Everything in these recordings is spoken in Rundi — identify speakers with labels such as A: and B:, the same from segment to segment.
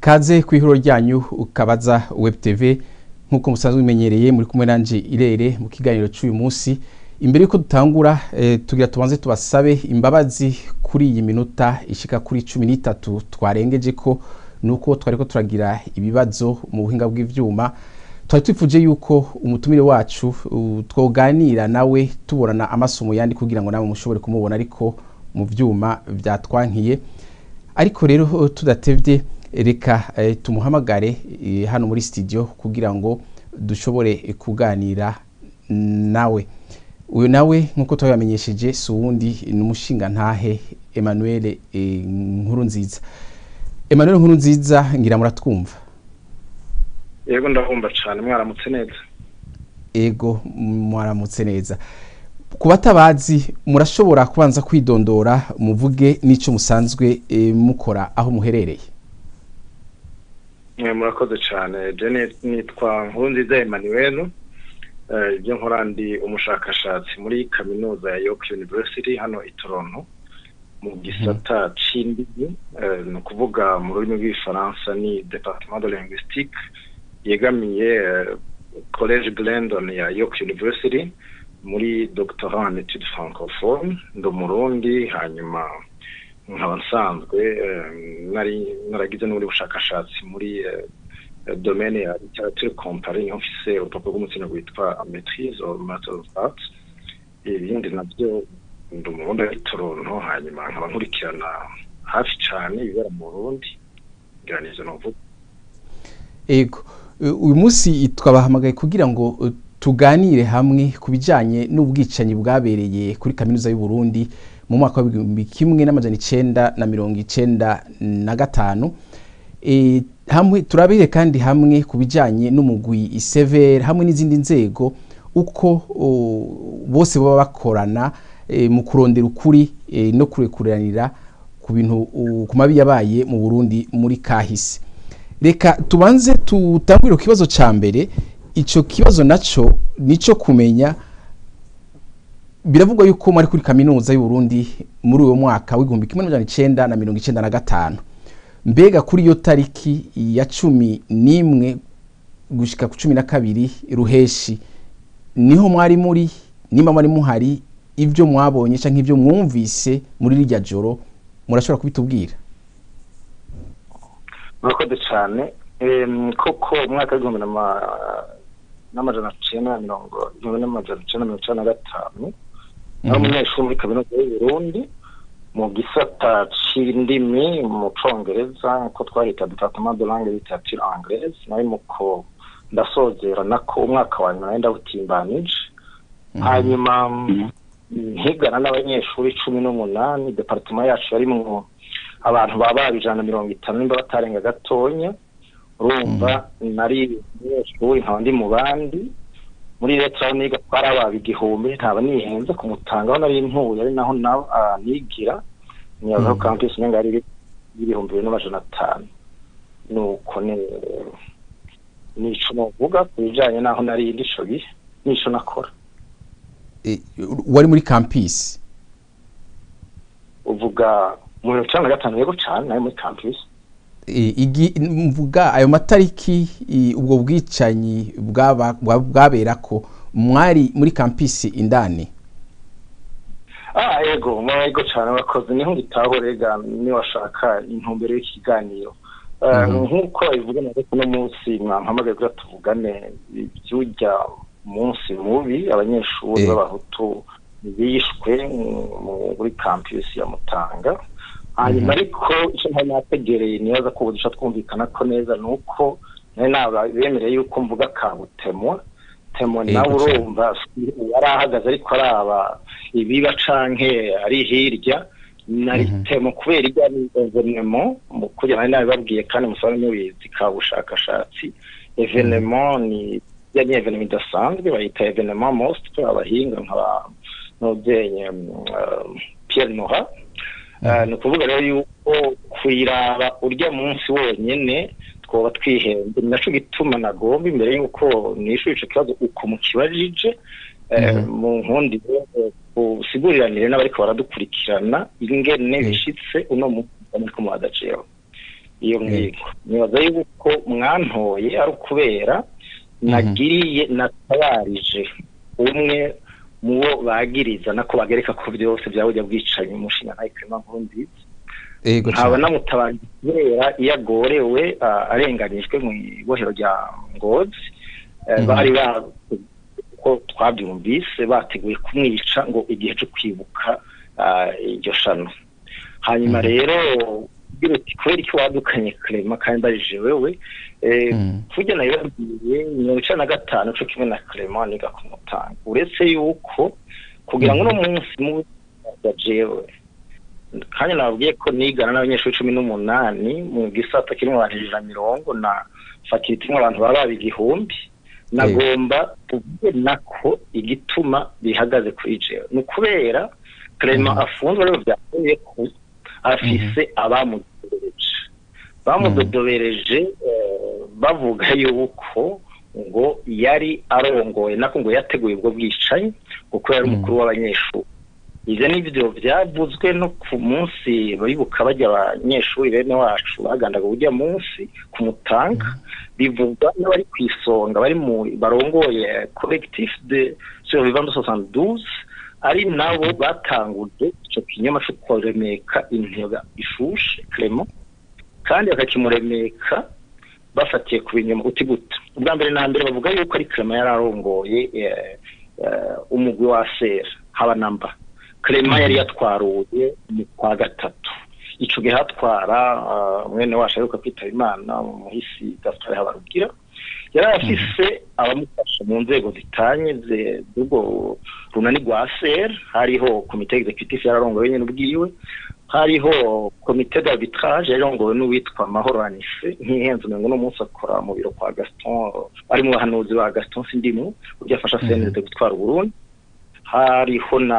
A: kaze ku ihuro ryanyu ukabaza web tv nk'uko musanzwe bimenyereye muri kumwe nanje irere mu kiganiro cy'uyu munsi imbere y'uko dutangura eh, tugira tubanze tubasabe imbabazi kuri iyi minota ishika kuri cumi n'itatu twarengeje ko nuko twariko turagira ibibazo mu buhinga bw'ivyuma twari twifuje yuko umutumire wacu uh, twoganira nawe tubonana amasomo yandi kugira ngo nawe mushobore kumubona ariko mu vyuma vyatwankiye ariko rero uh, tudatevye reka eh, tumuhamagare eh, hano muri studio kugira ngo dushobore eh, kuganira nawe uyu nawe nk'uko twabamenyesheje si uwundi ni umushinga ntahe Emmanuel eh, nkuru nziza Emmanuel nkuru nziza ngira muratwumva
B: yego ndabumva cyane mwaramutse neza
A: ego mwaramutse neza ku batabazi murashobora kubanza kwidondora muvuge n'icyo musanzwe eh, mukora aho muherereye
B: Eh, murakoze cyane jene nitwa nkurunziza emmanuel Eh, ibyo nkora ndi umushakashatsi muri kaminuza ya york university hano i toronto mu gisata c'indimi Eh, ni ukuvuga mu rurimi rw'igifaransa ni departement de linguistique yegamiye eh, college glendon ya york university muri doctorat en études francophone ndi umurundi hanyuma nkaba nsanzwe eh, nari naragize n'ubundi bushakashatsi muri eh, eh, domaine ya literature comparée niho mfise urupapuro rw'umutsino rwitwa maîtrise or master of arts ibindi navyo ndi umurundi ari toronto hanyuma nkaba nkurikirana hafi cane ibibera mu burundi ngira nivyo novuga
A: ego Eh, uyu munsi twabahamagaye kugira ngo eh, tuganire hamwe ku bijyanye n'ubwicanyi bwabereye kuri kaminuza y'u Burundi mu mwaka w'ibihumbi kimwe n'amajana icenda na mirongo icenda na gatanu Eh, hamwe turabire kandi hamwe ku bijyanye n'umugwi isevere hamwe n'izindi nzego uko oh, bose baba bakorana eh, mu kurondera ukuri eh, no kurekuranira ku bintu uh, ku mabi yabaye mu Burundi muri kahise reka tubanze tutangurire ku kibazo cya mbere icyo kibazo nacyo nicyo kumenya biravugwa yuko muri kuri kaminuza y'u Burundi muri uwo mwaka w'igihumbi kimwe n'amajana icenda na mirongo icenda na gatanu mbega kuri iyo tariki ya cumi n'imwe gushika ku cumi na kabiri ruheshi niho mwari muri nimba mwari muhari ibyo mwabonye cyangwa ibyo mwumvise muri rirya joro murashobora kubitubwira
B: murakoze cyane Em, koko umwaka w'igihumbi n'ama- n'amajana cenda na mirongo igihumbi n'amajana cenda na mirongo icenda na gatanu nari umunyeshuri muri kaminuza y'u Burundi mu gisata c'indimi mu congereza nko twarita departement de langue et literature anglaise nari muko ndasozera nako umwaka wa nyuma nari ndawutimbanije hanyuma nkigana n'abanyeshuri cumi n'umunani departement yacu yarimwo abantu baba baba ijana na mirongo itanu nimba batarenga gatonya urumva nari umunyeshuri nkaba ndi mu bandi muri leta aho niga twari ababa igihumbi ntaba nihenze ku mutanga aho nari ntuye ari naho naho ah, nigira niyazaho campus nenga ari ibihumbi bibiri n'amajana atanu nuko ni nico novuga ku bijanye n'aho nari ndi ico gihe nico nakora
A: Eh, wari muri campus
B: uvuga mu mirongo icenda na gatanu yego cane nari muri campus
A: Eh, igi mvuga ayo matariki i- ubwo bwicanyi bwaba- bwa- bwaberako mwari muri campus indani
B: ah yego yego cyane wakoze niho ngitaho rega niwashaka intumbero y'iki kiganiro Eh, nk'uko bivuga na reka uno munsi mwampamagaye kugira tuvugane iby'urya munsi mubi abanyeshuri
A: Eh.
B: b'abahutu bishwe mu- muri campus ya mutanga hanyuma ariko icyo ntari nategereye nibaza ko ubu duca twumvikana ko neza ni uko nari nabemereye yuko mvuga kabutemwa temo
A: Yego
B: nawe
A: cyane.
B: urumva yari ahagaze ariko araba ibiba canke ari hirya nari temo kubera irya ni evenemo mu kugira nari nabibabwiye kandi musobanure mubizi ka bushakashatsi evenemo ni ya ni evenemo idasanzwe bayita evenemo most abahinga nkaba n'ubyenye Pierre Noha Eh, ni ukuvuga rero yuko kuyiraba urya munsi wonyene twoba twihenze ni naco gituma nagomba imbere yuko nishura ico kibazo uko mukibajije eh, mu nkundi usiguriranire n'abariko baradukurikirana ingene
A: Mhm.
B: bishitse uno munsi muriko muhadaciyeho iyo mwigo nibaza yuko mwantoye ari ukubera nagiriye natabarije umwe mu bo bagiriza nako bagereka ko byose byabujya bwicanyi umushinga ntayo kirema nkuru nziza
A: ego
B: nkaba namutabarije kubera iyo agorewe ah, arenganyijwe mu ibohero rya ngozi eh,
A: Mhm.
B: bari ba ko twabyumvise bateguye kumwica ngo igihe cyo kwibuka ah, iryo shano hanyuma
A: Mhm.
B: rero ugira uti kubera iki wadukanye Clement kandi mbajije wewe eh,
A: Mhm.
B: kurya nayo yabwiye mirongo icenda na gatanu co kimwe na Clement niga kumutanga uretse yuko kugira ngo uno munsi mu jewe kandi nababwiye ko nigana n'abanyeshuri cumi n'umunani mu gisata kirimo abantu ijana na mirongo na fakiriti irimo abantu baba baba igihumbi nagomba kuvuge nako igituma bihagaze kuri jewe ni ukubera Clement
A: Mhm.
B: afunzwe rero byavuye ko afise abamudodobereje bamudodobereje eh, bavuga yuko ngo yari arongoye nako ngo yateguye ubwo bwicanyi kuko yari
A: Mhm.
B: umukuru w'abanyeshuri ivyo nivyo vyavuzwe no ku munsi bibuka bajya abanyeshuri bene wacu bagandaga urya munsi ku mutanga bivugwa n'abari ku isonga bari mu barongoye collectif de survivants 72 ari nabo batanguje ico kinyoma co kuremeka intega ishushe Clement kandi bakakimuremeka bafatiye ku binyoma uti gute ubwa mbere na mbere bavuga yuko ari Clement yari arongoye eh, eh, umugwi wa sera haba namba Clement yari yatwaruye mu kwa gatatu ico gihe hatwara ah, mwene wacu aheruka kwitaba imana mu muhisi Gaspard Habarugira yari afise abamufasha mu nzego zitanye ze- z'ubwo runani rwa ser hariho komite executive yararongowe nyene ubwiwe hariho komite d'arbitrage yarongowe n'uwitwa mahoro anise ntihenze umengo no munsi akora mu biro kwa gaston ari mu bahanuzi ba gaston sindimu uburyo afasha cndd gutwara uburundi hariho na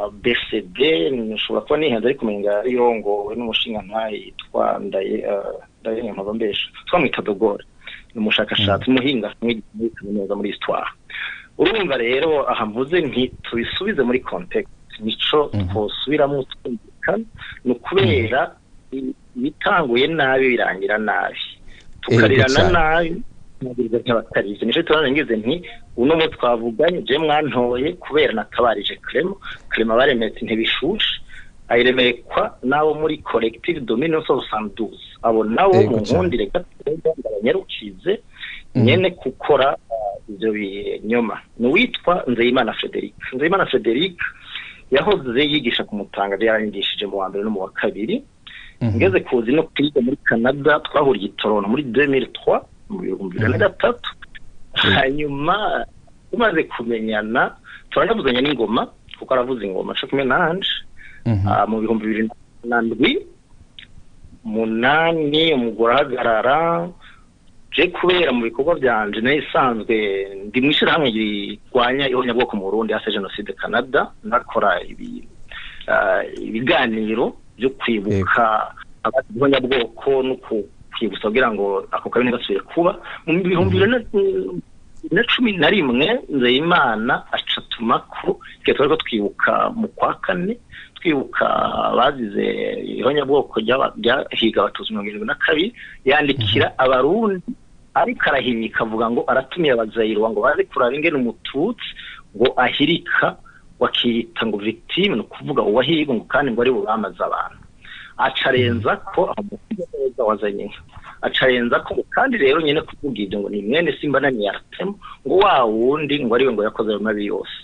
B: bcd nshobora kuba nihenze ariko umenga yarongowe n'umushinga ntayi yitwa ndaye eh, ndaye nkaba mbesha twamwita dogore ni umushakashatsi umuhinga muri kaminuza muri histoire urumva rero aha mvuze nti tubisubize muri context nico
A: Mhm.
B: twosubiramo twumvikana ni ukubera i- ibitanguye nabi birangira nabi tukarirana
A: cyane.
B: nabi nabiriza nk'abatarize nico tubanza ngize nti uno munsi twavuganye je mwantoye kubera natabarije Clement Clement baremetse ntibishushe ayiremekwa n'abo muri collective dominance of 72 abo nabo
A: Yego
B: mu
A: cyane.
B: nkundire gatoya ndabanyarukize
A: Mhm.
B: nyene gukora uh, ivyo binyoma ni uwitwa Nzeyimana Frederic Nzeyimana Frederic yahoze yigisha ku Mutanga yaranyigishije mu wa mbere no mu wa kabiri
A: Mhm.
B: ngeze kuzi no kwiga muri Canada twahuriye i Toronto muri 2003 mu bihumbi bibiri na gatatu hanyuma tumaze kumenyana turanavuzanya n'ingoma kuko aravuza ingoma co kumwe nanje
A: Mhm.
B: Ah, mu bihumbi bibiri na ndwi munani umugore ahagarara je kubera mu bikorwa byanje nayo isanzwe ndi mu ishyirahamwe rirwanya ihonyabwoko mu Burundi hase jenoside Canada nakora ibi ah, ibiganiro byo kwibuka abazize ihonyabwoko no ku- kwibutsa kugira ngo ako kabi ntigasubire kuba mu bihumbi bibiri na na cumi na rimwe nzeyimana acatuma ko igihe twari ko twibuka mu kwa kane twibuka abazize ihonyabwoko ry'aba- ryahiga abatutsi mirongo irindwi na kabiri yandikira abarundi ariko arahimika avuga ngo aratumiye abazayirwa ngo baze kuraba ingene umututsi ngo ahirika wakiyita ngo victime ni ukuvuga uwahirwa ngo kandi ngo ari bubamaze abantu acarenza ko amusiga neza wazanye inka acarenza ko kandi rero nyine kuvuga ibyo ngo ni mwene simba na niyartemo ngo wa wundi ngo ariwe ngo yakoze ayo mabi yose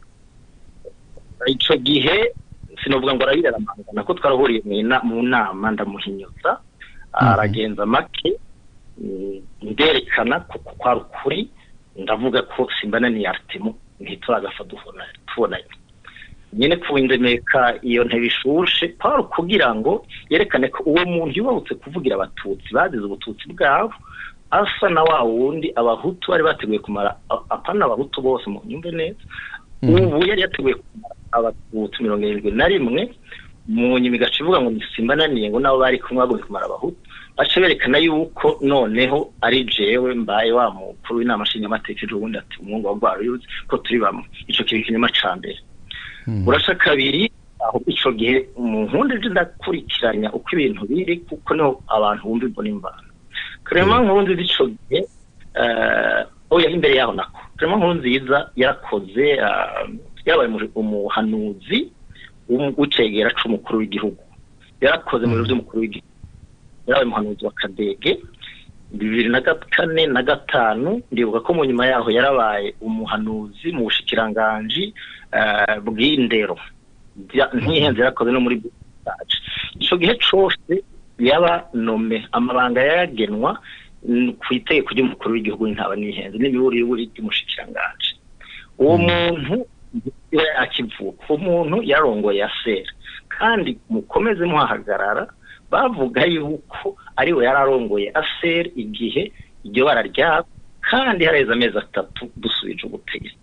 B: ico gihe sinovuga ngo arabirara amangana ko twarahuriye mu ina- mu nama ndamuhinyuza aragenza make mm, nderekana ko ko kwari ukuri ndavuga ko simba na niyartemo ntituragafa duhona- tubonanye nyine kuwindemeka iyo ntebe ishushe kwari kugira ngo yerekane ko uwo muntu yubahutse kuvugira abatutsi bazize ubututsi bwabo asa na wa wundi abahutu bari bateguye kumara a- apana abahutu bose mu nyumve neza ubu yari yateguye kumara abatutsi mirongo irindwi na rimwe mu nyuma igaca ivuga ngo simba naniye ngo nabo bari kumwe bagombye kumara abahutu baca berekana yuko noneho ari jewe mbaye wa mukuru w'inama nshingamateka ejo bundi ati umwungu wa rwaruyuzi ko turi bamwe ico kiba ikinyoma ca mbere
A: Mhm.
B: urasha kabiri aho icyo gihe mu nkundi ndakurikiranya uko ibintu biri kuko niho abantu bumva imbona imvano Clement Nkurunziza icyo gihe oya imbere yaho nako Clement Nkurunziza yarakoze yabaye umuhanuzi w'icegera c'umukuru w'igihugu yarakoze mu biro by'umukuru w'igihugu yarabaye umuhanuzi wa kadege bibiri na kane na gatanu ndibuka ko mu nyuma yaho yarabaye umuhanuzi mu bushikiranganji bw'indero ntihenze yarakoze no muri butaje icyo gihe cyose yaba nome amabanga yagenwa ku itegeko ry'umukuru w'igihugu ntaba nihenze n'imiburiburi ry'umushikiranganji uwo muntu akivuka uwo muntu yarongoye asera kandi mukomeze muhahagarara bavuga yuko ariwe yararongoye asera igihe iryo bara ryabo kandi hareze amezi atatu dusubije ubutegetsi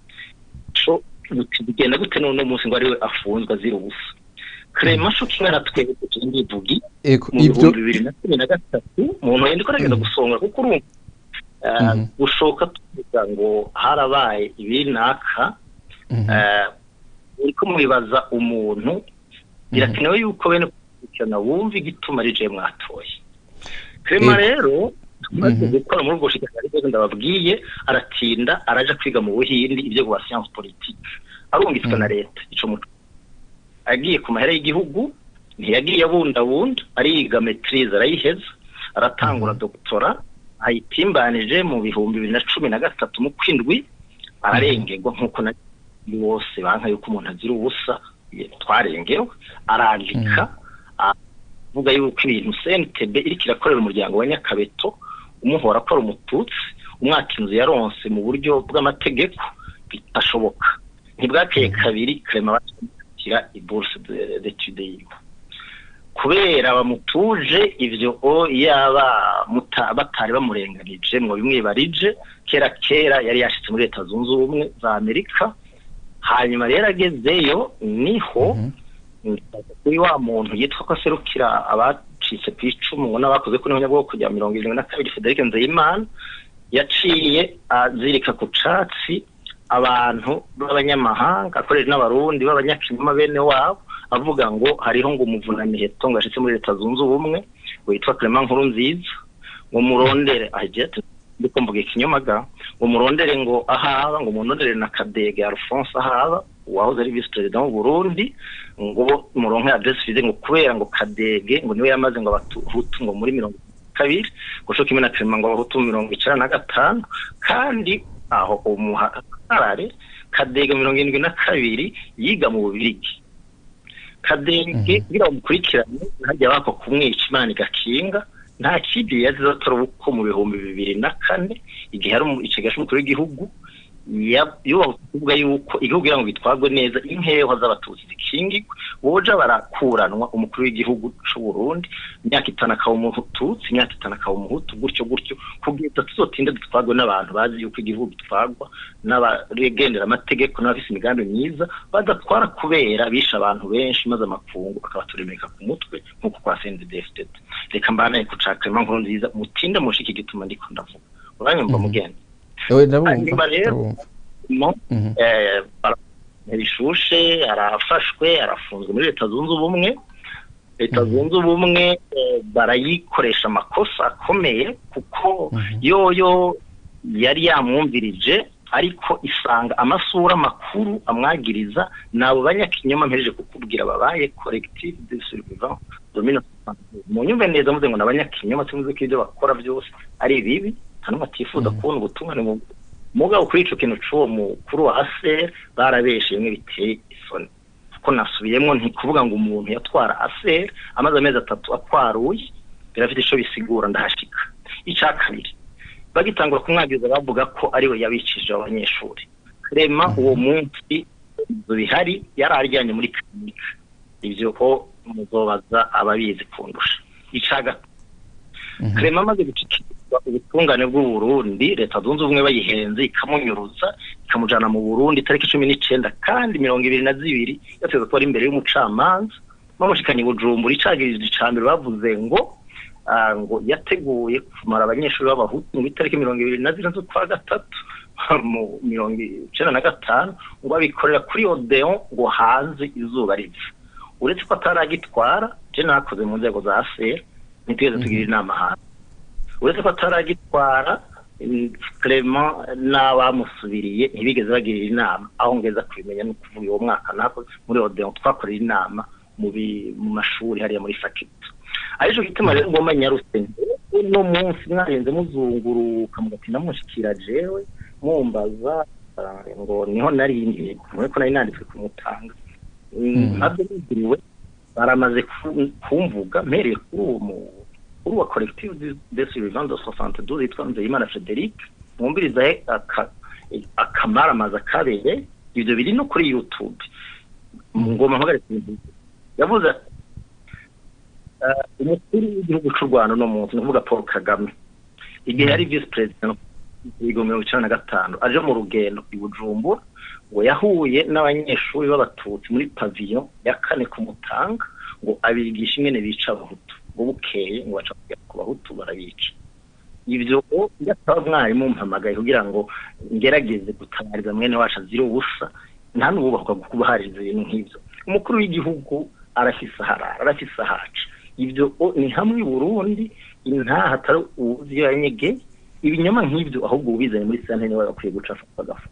B: bigenda gute n'uno munsi ngo ariwe afunzwe azira ubusa Clement kimwe na twebwe ndivugi mu bihumbi bibiri na cumi na gatatu umuntu yenda ugerageza gusonga kuko urumva gushoka tuvuga ngo harabaye ibinaka uriko mubibaza umuntu birakenewe yuko bene gukurikirana wumva igituma ari je mwatoye Clement rero tumaze gukora muri ubwo bushikiranganje ndababwiye aratinda araja kwiga mu buhindi ibyo kuba science politique arungitswe na leta ico muco agiye ku mahera y'igihugu ntiyagiye abundabunda ariga maitrise arayiheza aratangura doktora ayitimbanije mu bihumbi bibiri na cumi na gatatu mu kwindwi ararengerwa nk'uko na bose banka yuko umuntu azira ubusa twarengewe arandika avuga yuko ibintu CNTB iriko irakorera umuryango wa Nyakabeto umuhora akora umututsi umwaka inzu yaronse mu buryo bw'amategeko bitashoboka ntibwakeye kabiri Clement bakira ibourse d'études yiwe kubera bamutuje ivyo o yaba batari bamurenganije ngo bimwibarije kera kera yari yashitse muri leta zunze ubumwe za Amerika hanyuma rero agezeyo niho kuri wa muntu yitwa ko aserukira abacitse ku icumu ngo n'abakoze kuri nyabwo kujya mirongo irindwi na kabiri Frederic Nzeyimana yaciye azirika ku catsi abantu b'abanyamahanga akoresha n'abarundi b'abanyakinyoma bene wabo avuga ngo hariho ngo umuvunamiheto ngo ashitse muri leta zunze ubumwe witwa Clement Nkurunziza ngo murondere ajet ndiko mvuga ikinyomaga ngo murondere ngo ahaba ngo murondere na Kadege Alphonse ahaba wahoze ari vice president w'u Burundi ngo muronke adresse fize ngo kubera ngo Kadege ngo niwe yamaze ngo abahutu ngo muri mirongo kabiri ngo cyo kimwe na Clement ngo abahutu mirongo icenda na gatanu kandi aho umuharare Kadege mirongo irindwi na kabiri yiga mu Bubirigi Kadege kugira bamukurikirane hajya bako kumwica Imana igakinga nta kindi yazize atora uko mu bihumbi bibiri na kane igihe hari ikigasha umukuru w'igihugu yubaha kuvuga yuko igihugu kugira ngo gitwarwe neza inkeho z'abatutsi zikingirwe boja barakuranwa umukuru w'igihugu c'u Burundi imyaka itanu akaba umututsi imyaka itanu akaba umuhutu gutyo gutyo kugira tuzotinde dutwarwe n'abantu bazi yuko igihugu gitwarwa n'abagendera amategeko n'abafise imigambi myiza badatwara kubera bishe abantu benshi maze amakungu akabaturemeka ku mutwe nk'uko kwa CNDD-FDD reka mbanaye kuca Clement Nkurunziza mutinde mushiki gituma ndiko ndavuga uranyumva mugende hanyuma rero bishushe arafashwe arafunzwe muri leta zunze ubumwe leta zunze ubumwe barayikoresha amakosa akomeye kuko yoyo yari yamwumvirije ariko isanga amasura makuru amwagiriza nabo banyakinyoma mpereje kukubwira babaye collective de survivants domino mu nyumve neza muze ngo nabanyakinyoma tuvuze ko ibyo bakora byose ari bibi hano batifuza kubona ubutungane mu mugabo kuri ico kintu c'uwo mukuru wa ASER barabeshe bimwe biteye isoni ko nasubiyemo ntikuvuga ngo umuntu yatwara ASER amaze amezi atatu akwaruye birafite ico bisigura ndahashika ica kabiri bagitangura kumwagiriza bavuga ko ariwe yabicishije abanyeshuri Clement uwo munsi ibyo bihari yari aryanye muri klinika ivyo ko muzobaza ababizi kundusha ica gatatu Clement amaze gucikirwa ubutungane bw'u Burundi leta zunze ubumwe bayihenze ikamunyuruza ikamujana mu Burundi tariki cumi n'icenda kandi mirongo ibiri na zibiri yateze ko ari imbere y'umucamanza bamushikanye Bujumbura icagirije icambere bavuze ngo ngo yateguye kumara abanyeshuri b'abahutu mu itariki mirongo ibiri na zine z'ukwa gatatu mu mirongo icenda na gatanu ngo abikorera kuri odeon ngo hanze izuba riva uretse ko ataragitwara je nakoze mu nzego za sera ntitugeze tugira inama hanze uretse ko ataragitwara clement n'abamusubiriye ntibigeze bagirira inama aho ngeza kubimenya no kuvuga uwo mwaka nako muri odeon twakorera inama mu mashuri hariya muri fakita arico gituma rero ngoma nyaruse uno munsi mwarenze muzunguruka mugatinda mushikira jewe mumbaza ngo niho nari ko nari nanditswe kumutanga nabyo bigiriwe baramaze kumvuga mpereye kuri uwo kuri uwa collective de survivants de 62 yitwa Nzeyimana Frederic mwumviriza akamaramaza kabere ibyo biri no kuri YouTube ngoma mpagarika yavuze umukuru w'igihugu cy'u Rwanda no munsi nuvuga Paul Kagame igihe yari vice president ibihumbi mirongo icenda na gatanu aje mu rugendo i Bujumbura ngo yahuye n'abanyeshuri b'abatutsi muri pavillon ya kane ku Mutanga ngo abigisha ingene bica abahutu ngo bukeye ngo baca ku bahutu barabica ibyo yataba mwarimu mpamagaye kugira ngo ngerageze gutabariza mwene wacu azira ubusa nta n'ububakwa kubahaririza ibintu nk'ibyo umukuru w'igihugu arafise aharara arafise ahaca ibyo ni hamwe i burundi ntaho atari uwuzi iyo yanyege ibinyoma nk'ibyo ahubwo ubizanye muri sante niwe bakwiye guca agafu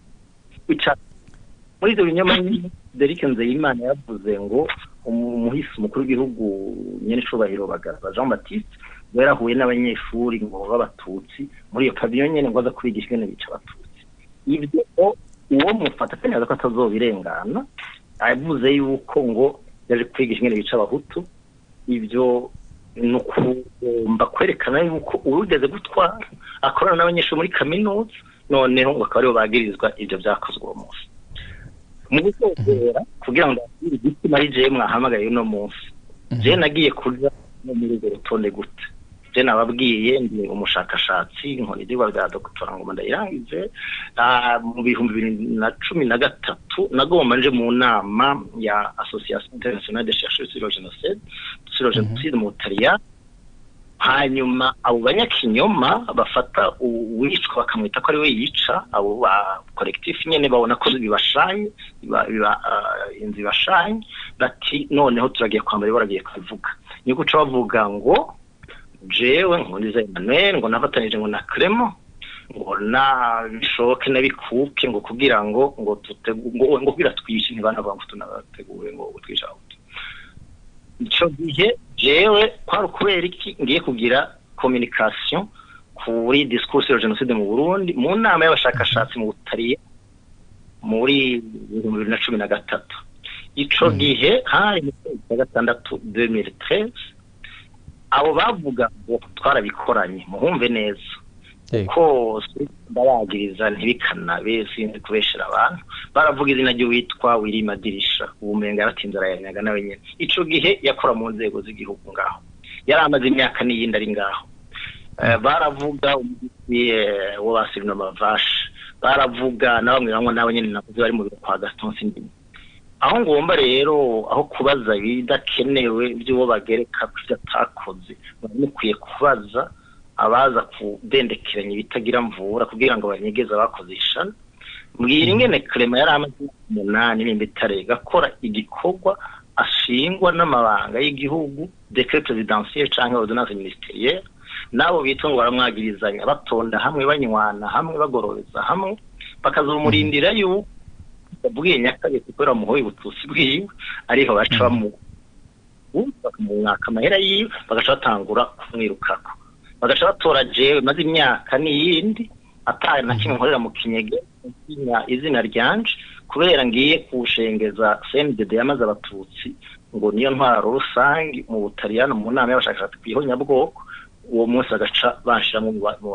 B: muri ibyo binyoma derike nzeyimana yavuze ngo umuhisi umukuru w'igihugu nyene icubahiro bagaza jean baptiste ngo yarahuye n'abanyeshuri ngo b'abatutsi muri iyo paviyo nyene ngo aza kubigisha ingene bica abatutsi ibyo uwo mufata kandi aza ko atazobirengana avuze yuko ngo yaje kwigisha ingene bica abahutu ibyo ni ukugomba kwerekana yuko uwigeze gutwara akorana n'abanyeshuri muri kaminuza noneho ngo akaba aribo bagirizwa ibyo byakozwe uwo munsi mu gusozera kugira ngo ndabwire igitsina ari jewe mwahamagaye uno munsi jewe nagiye kuja no muri urwo rutonde gute je nababwiye ndi umushakashatsi nkora ivyigwa vya dogitora ngoma ndayirangije mu bihumbi bibiri na cumi na gatatu nagomba nje mu nama ya association internationale de chercheurs sur le génocide sur le génocide mu butaliyani hanyuma abo banyakinyoma bafata uwicwa bakamwita ko ari we yica abo ba collectif nyene babona ko bibashanye inzu ibashanye bati noneho turagiye kwambara baragiye kubivuga ni guca bavuga ngo jewe nkuriza Emmanuel ngo nafatanije ngo na Clement ngo na bishoke nabikuke ngo kugira ngo ngo tutego ngo kugira twishe ntibanavuga ngo tunateguye ngo twisha ico gihe jewe kwari ukubera iki ngiye kugira communication kuri discours sur genocide mu Burundi mu nama y'abashakashatsi mu Butariye muri bibiri na cumi na gatatu ico gihe hari mu kwezi kwa gatandatu 2013 abo bavuga ngo twarabikoranye muhumve neza ko ndabagiriza ntibikanabe sinzi kubeshera abantu baravuga izina ry'uwitwa wirima dirisha ubumenga yaratinze arayanyaga nawe nyene ico gihe yakora mu nzego z'igihugu ngaho yari amaze imyaka n'iyindi ari ngaho baravuga wo basirino mavashe baravuga na bamwe bamwe nabo nyene navuze bari mu biro kwa Gaston Sindimi aho ngomba rero aho kubaza ibidakenewe by'uwo bagereka ko ivyo atakoze mukwiye kubaza abaza kudendekeranya ibitagira mvura kugira ngo banyegeze abakoze ishana mbwira ingene Clement yari amaze umunani nimba itarega akora igikorwa ashingwa n'amabanga y'igihugu decret presidentiel canke ordonnance ministerielle nabo bitwa ngo baramwagirizanya batonda hamwe banywana hamwe bagororeza hamwe bakazomurindira yuko babwiye nyakabiri kubera muhoye ubututsi bwiwe ariho baca bamu bakamumwaka amahera yiwe bagaca batangura kumwirukako bagaca batora jewe maze imyaka n'iyindi ataye na kimwe nkorera mu kinyege izina ryanje kubera ngiye kushengeza CNDD yamaze abatutsi ngo niyo ntwaro rusange mu butaliyano mu nama y'abashakashatsi kwihonyabwoko uwo munsi agaca banshiramo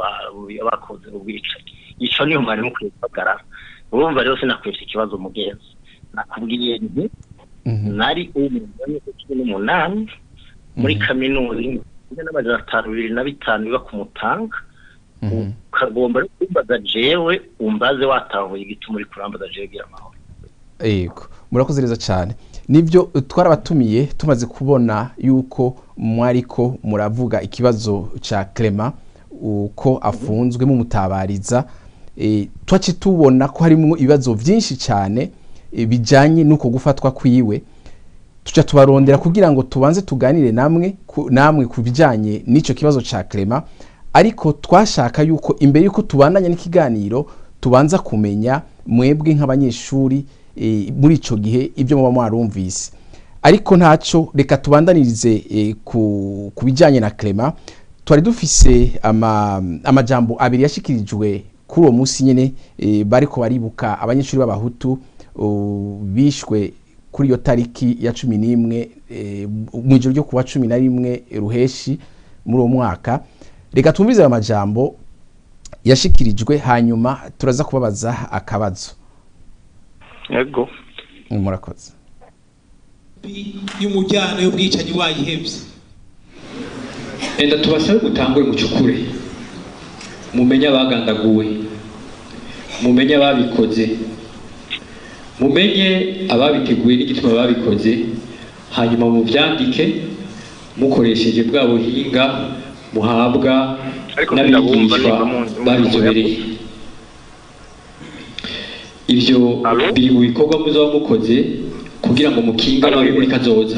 B: bakoze ubwicanyi ico niyo mwari mukwiye kubagarara urumva rero sinakwesha ikibazo mugenzi nakubwiye nti nari umugani cumi n'umunani muri kaminuza n'amajana atanu bibiri na bitanu biba ku mutanga ukagomba no kumbaza jewe umbaze watahuye igituma uri kurambaza jewe gira amahoro
A: yego murakoze neza cyane nibyo twarabatumiye tumaze kubona yuko mwariko muravuga ikibazo cya Clement uko afunzwe mumutabariza eh, twace tubona ko harimo ibibazo byinshi cyane eh, bijanye n'uko gufatwa kwiwe tuca tubarondera kugira ngo tubanze tuganire namwe ku, namwe ku bijanye n'ico kibazo ca Clement ariko twashaka yuko imbere yuko tubandanya n'ikiganiro tubanza kumenya mwebwe nk'abanyeshuri e, muri ico gihe ibyo muba mwarumvise ariko ntaco reka tubandanirize e, ku, ku bijanye na Clement twari dufise ama, amajambo abiri yashikirijwe kuri uwo munsi nyene e, bariko baribuka abanyeshuri b'abahutu o, bishwe kuri iyo tariki ya cumi n'imwe e, mu ijoro ryo kuwa cumi na rimwe ruheshi muri uwo mwaka reka twumvize ayo majambo yashikirijwe hanyuma turaza kubabaza akabazo
B: yego
A: murakoze
C: y'umujyana y'ubwicanyi wayihebye
D: enda tubasabe mutangure mucukure mumenye abagandaguwe mumenye ababikoze mumenye ababiteguye n'igituma babikoze hanyuma mubyandike mukoresheje bwa buhinga muhabwa
B: Ariko ndabumva
D: n'abigishwa
B: niba mu- mu-
D: babizobereye ivyo
B: Alo?
D: biri mu bikorwa muzaba mukoze kugira ngo mukinge
B: Alo?
D: ababi muri kazoza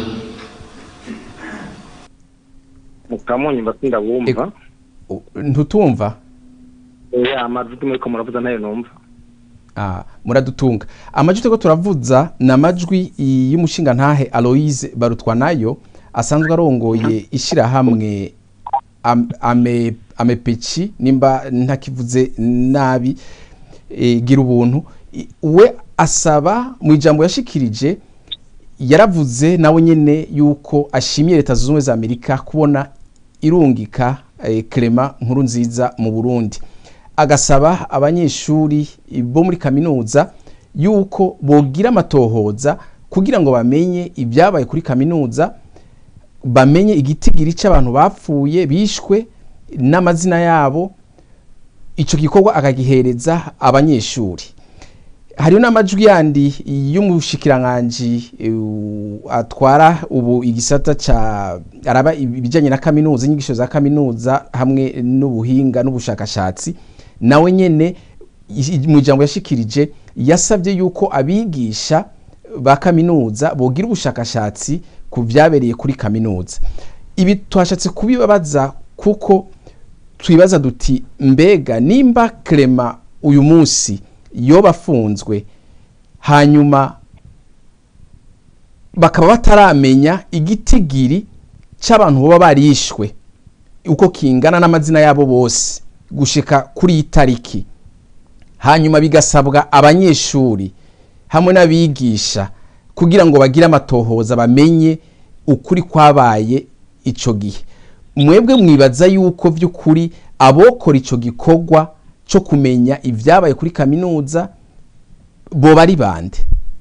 B: mukamunyumva sindabumva
A: U- ntutumva
B: ya amajwi muriko muravuza nayo numva
A: Ah, muradutunga amajwi turiko turavuza ni amajwi i- y'umushinga ntahe aloise barutwanayo asanzwe arongoye ishirahamwe Am- ame amepeci nimba ntakivuze nabi e, gira ubuntu I- we asaba mu ijambo yashikirije yaravuze nawe nyene yuko ashimiye leta zunze ubumwe za amerika kubona irungika eh, Clement nkuru nziza mu burundi agasaba abanyeshuri bo muri kaminuza yuko bogira amatohoza kugira ngo bamenye ibyabaye kuri kaminuza bamenye igitigiri cy'abantu bapfuye bishwe n'amazina yabo icyo gikorwa akagihereza abanyeshuri hariho n'amajwi yandi y'umushikiranganji eh, atwara ubu igisata ca araba ibijyanye na kaminuza inyigisho za kaminuza hamwe n'ubuhinga n'ubushakashatsi nawe nyene i- mu ijambo yashikirije yasabye yuko abigisha ba kaminuza bogira ubushakashatsi ku byabereye kuri kaminuza ibi twashatse kubibabaza kuko twibaza duti mbega nimba Clement uyu munsi yoba afunzwe hanyuma bakaba bataramenya igitigiri cy'abantu baba barishwe uko kingana n'amazina yabo bose gushika kuri iyi tariki hanyuma bigasabwa abanyeshuri hamwe n'abigisha kugira ngo bagire amatohoza bamenye ukuri kwabaye icyo gihe mwebwe mwibaza yuko by'ukuri abokora icyo gikorwa cyo kumenya ibyabaye kuri kaminuza boba ari bande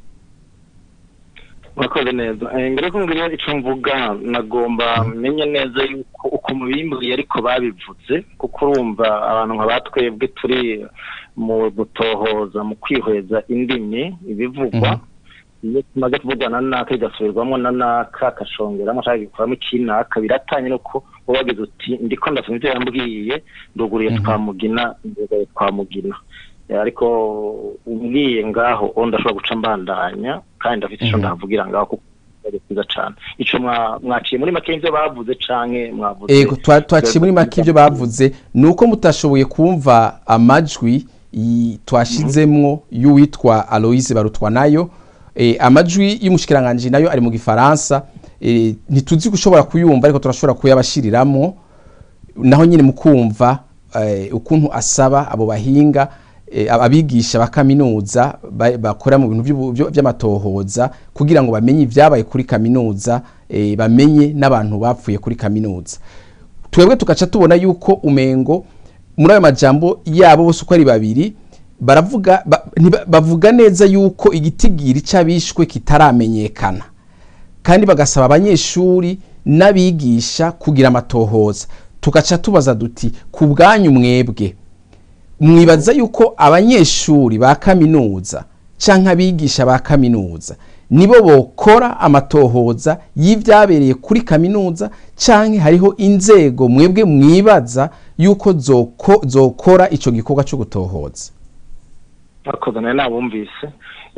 B: murakoze neza Eh, mbere ko mbwira icyo mvuga nagomba menye neza yuko uko mubimbwiye ariko babivuze kuko urumva abantu nka batwebwe turi mu gutohoza mu kwihweza indimi ibivugwa iyo tumaze kuvugana na naka bigasubirwamo na naka akashongeramo ashaka gikuramo ikinaka biratanye nuko uba wagize uti ndiko ndasoma ibyo yambwiye nduguriye twamugina ndugaye twamugina Eh, ariko umbwiye ngaho uwo ndashobora guca mbandanya kandi ndafite icyo ndahavugira ngaho kuko ari byiza cyane icyo mwa- mwaciye muri make y'ibyo bavuze canke mwavuze
A: ego twa- twaciye muri make ibyo bavuze ni uko mutashoboye kumva amajwi yi- twashizemwo y'uwitwa aloise barutwanayo eh, amajwi y'umushikiranganji nayo ari mu gifaransa eh, ntituzi gushobora kuyumva ariko turashobora kuyabashiriramwo naho nyine mukumva eh, ukuntu asaba abo bahinga eh, abigisha ba kaminuza ba- bakora mu bintu by'ubu- byo- by'amatohoza kugira ngo bamenye ibyabaye kuri kaminuza eh, bamenye n'abantu bapfuye kuri kaminuza twebwe tugaca tubona yuko umengo muri ayo majambo yabo bose uko ari babiri baravuga ba- ntiba- bavuga neza yuko igitigiri cy'abishwe kitaramenyekana kandi bagasaba abanyeshuri n'abigisha kugira amatohoza tugaca tubaza duti ku bwanyu mwebwe mwibaza yuko abanyeshuri ba kaminuza canke abigisha ba kaminuza nibo bokora amatohoza y'ivyabereye kuri kaminuza canke hariho inzego mwebwe mwibaza yuko zoko, zokora ico gikorwa co gutohoza
B: akoze nawe nabumvise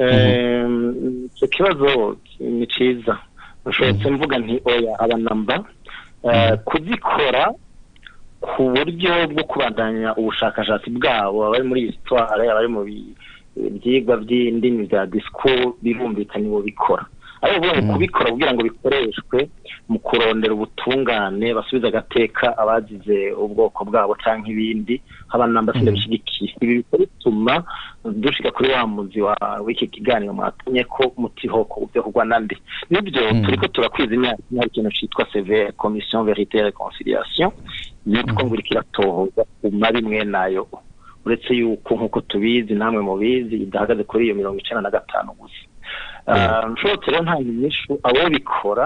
B: icyo kibazo ni cyiza nshobotse mvuga nti oya abanamba kuzikora ku buryo bwo kubandanya ubushakashatsi bwabo abari muri histoire abari mu byigwa by'indimi bya discours birumvikana ibo bikora ariko ubundi kubikora kugira ngo bikoreshwe mu kurondera ubutungane basubiza agateka abagize ubwoko bwabo cyangwa ibindi abanamba sindabishyigikiye ibi bikaba bituma dushika kuri wa muzi w'iki kiganiro mwatumye ko mutihoko byo kugwa nande nibyo turiko turakwiza imyaka hari ikintu citwa severe commission verite reconciliation yitwa ngo iriko iratohoza ku mabi mwe nayo uretse yuko nk'uko tubizi namwe mubizi idahagaze kuri iyo mirongo icenda na gatanu gusa nshobotse rero nta nyishu abo bikora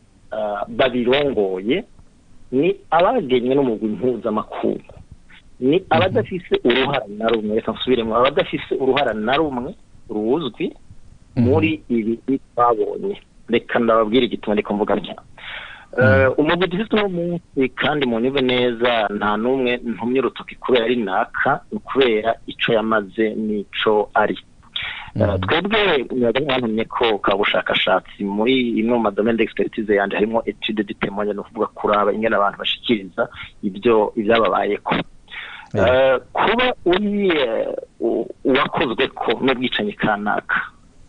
B: babirongoye ni abagenywe n'umugwi mpuzamakungu ni abadafise uruhara na rumwe reka nsubiremo abadafise uruhara na rumwe ruzwi muri ibi twabonye reka ndababwira igituma reka mvuga ntya umugwi dufite uno munsi kandi munyumve neza nta n'umwe ntumye urutoki kubera ari naka ni ukubera ico yamaze n'ico ari twebwe mwaga mwantumye ko ka bushakashatsi muri imwe mu madomene d'expertise yanje harimo etude du témoignage ni ukuvuga kuraba ingene abantu bashikiriza ibyo ibyababayeko kuba uri uwakozwe ko n'ubwicanyi kanaka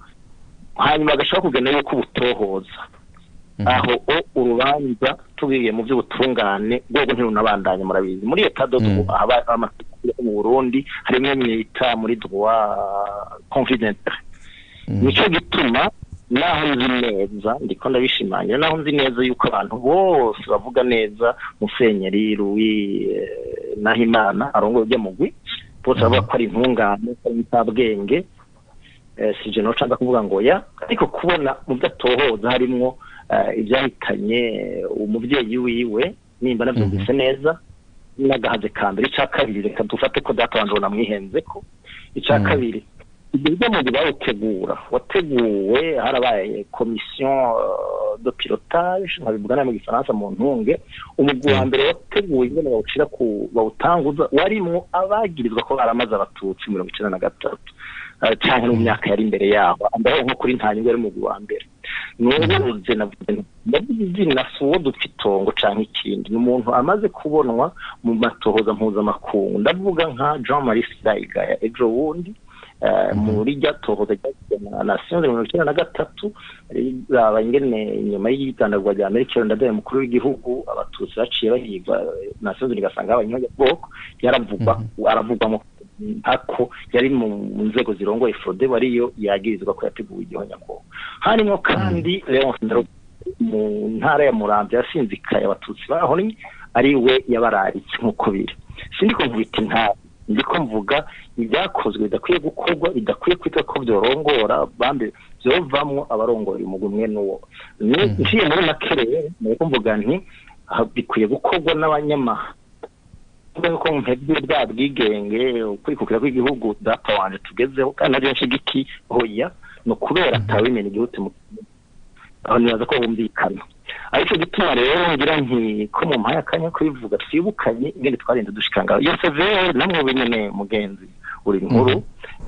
B: hanyuma agashaka kugenda yuko ubutohoza aho urubanza tubiye mu by'ubutungane rwego ntirunabandanye murabizi muri leta dodo haba amategeko mu burundi harimo mwita muri droit confidentiel nico gituma naho nzi neza ndiko ndabishimangira naho nzi neza yuko abantu bose bavuga neza musenyeri ruwi nahimana arongoye ujya mugwi bose bavuga ko ari intungane ko ari insabwenge si je noca kuvuga ngo ya ariko kubona mu byo atohoza harimwo ibyahitanye umubyeyi wiwe nimba nabyumvise neza n'agahaze ka mbere icya kabiri reka dufate ko data wanje namwihenze ko icya kabiri ibyo bijya mu bawutegura wateguwe harabaye komisiyo de pilotage nkabivuga mu gifaransa mu ntunge umugwi wa mbere wateguwe ingene bawucira ku bawutanguza warimwo abagirizwa ko baramaze abatutsi mirongo icenda na gatatu cyane no mu myaka yari imbere yaho ambaye nko kuri nta nyungu yari umugwi wa mbere nubuze navuze izina si uwo dupfa itongo canke ikindi ni umuntu amaze kubonwa mu matohoza mpuzamakungu ndavuga nka jean marie sirayigaya ejo bundi muri rya tohoza ryagiye na nasiyo mirongo icyenda na gatatu raba ingene inyuma y'igitandagwa rya amerika iyo ndadaye mukuru w'igihugu abatutsi baciye bahigwa nasiyo rigasanga abanyabwoko yaravugwa aravugwamo ako yari mu nzego zirongoye frode wariyo yagirizwa ko yateguwe igihonyabwoko harimo kandi leonce ndaro mu ntara ya muramvya yasinzikaye abatutsi bahonye ari we yabararitse nk'uko biri sindiko mvita intara ndiko mvuga ibyakozwe bidakwiye gukorwa bidakwiye kwitwa ko byorongora bambe byovamwo abarongora umugwi umwe n'uwo nciye muri makerere nuko mvuga nti bikwiye gukorwa n'abanyamahanga ko mpebye bwa bwigenge kwikukira kw'igihugu data wanje tugezeho kandi nabyo nshigiki hoya ni ukubera atawimena igihugu mu aho nibaza ko bumvikana ariko gituma rero ngira nti ko mu mpaya akanya kubivuga twibukanye ingene twarinze dushikanga iyo severe namwe binyene mugenzi uri nkuru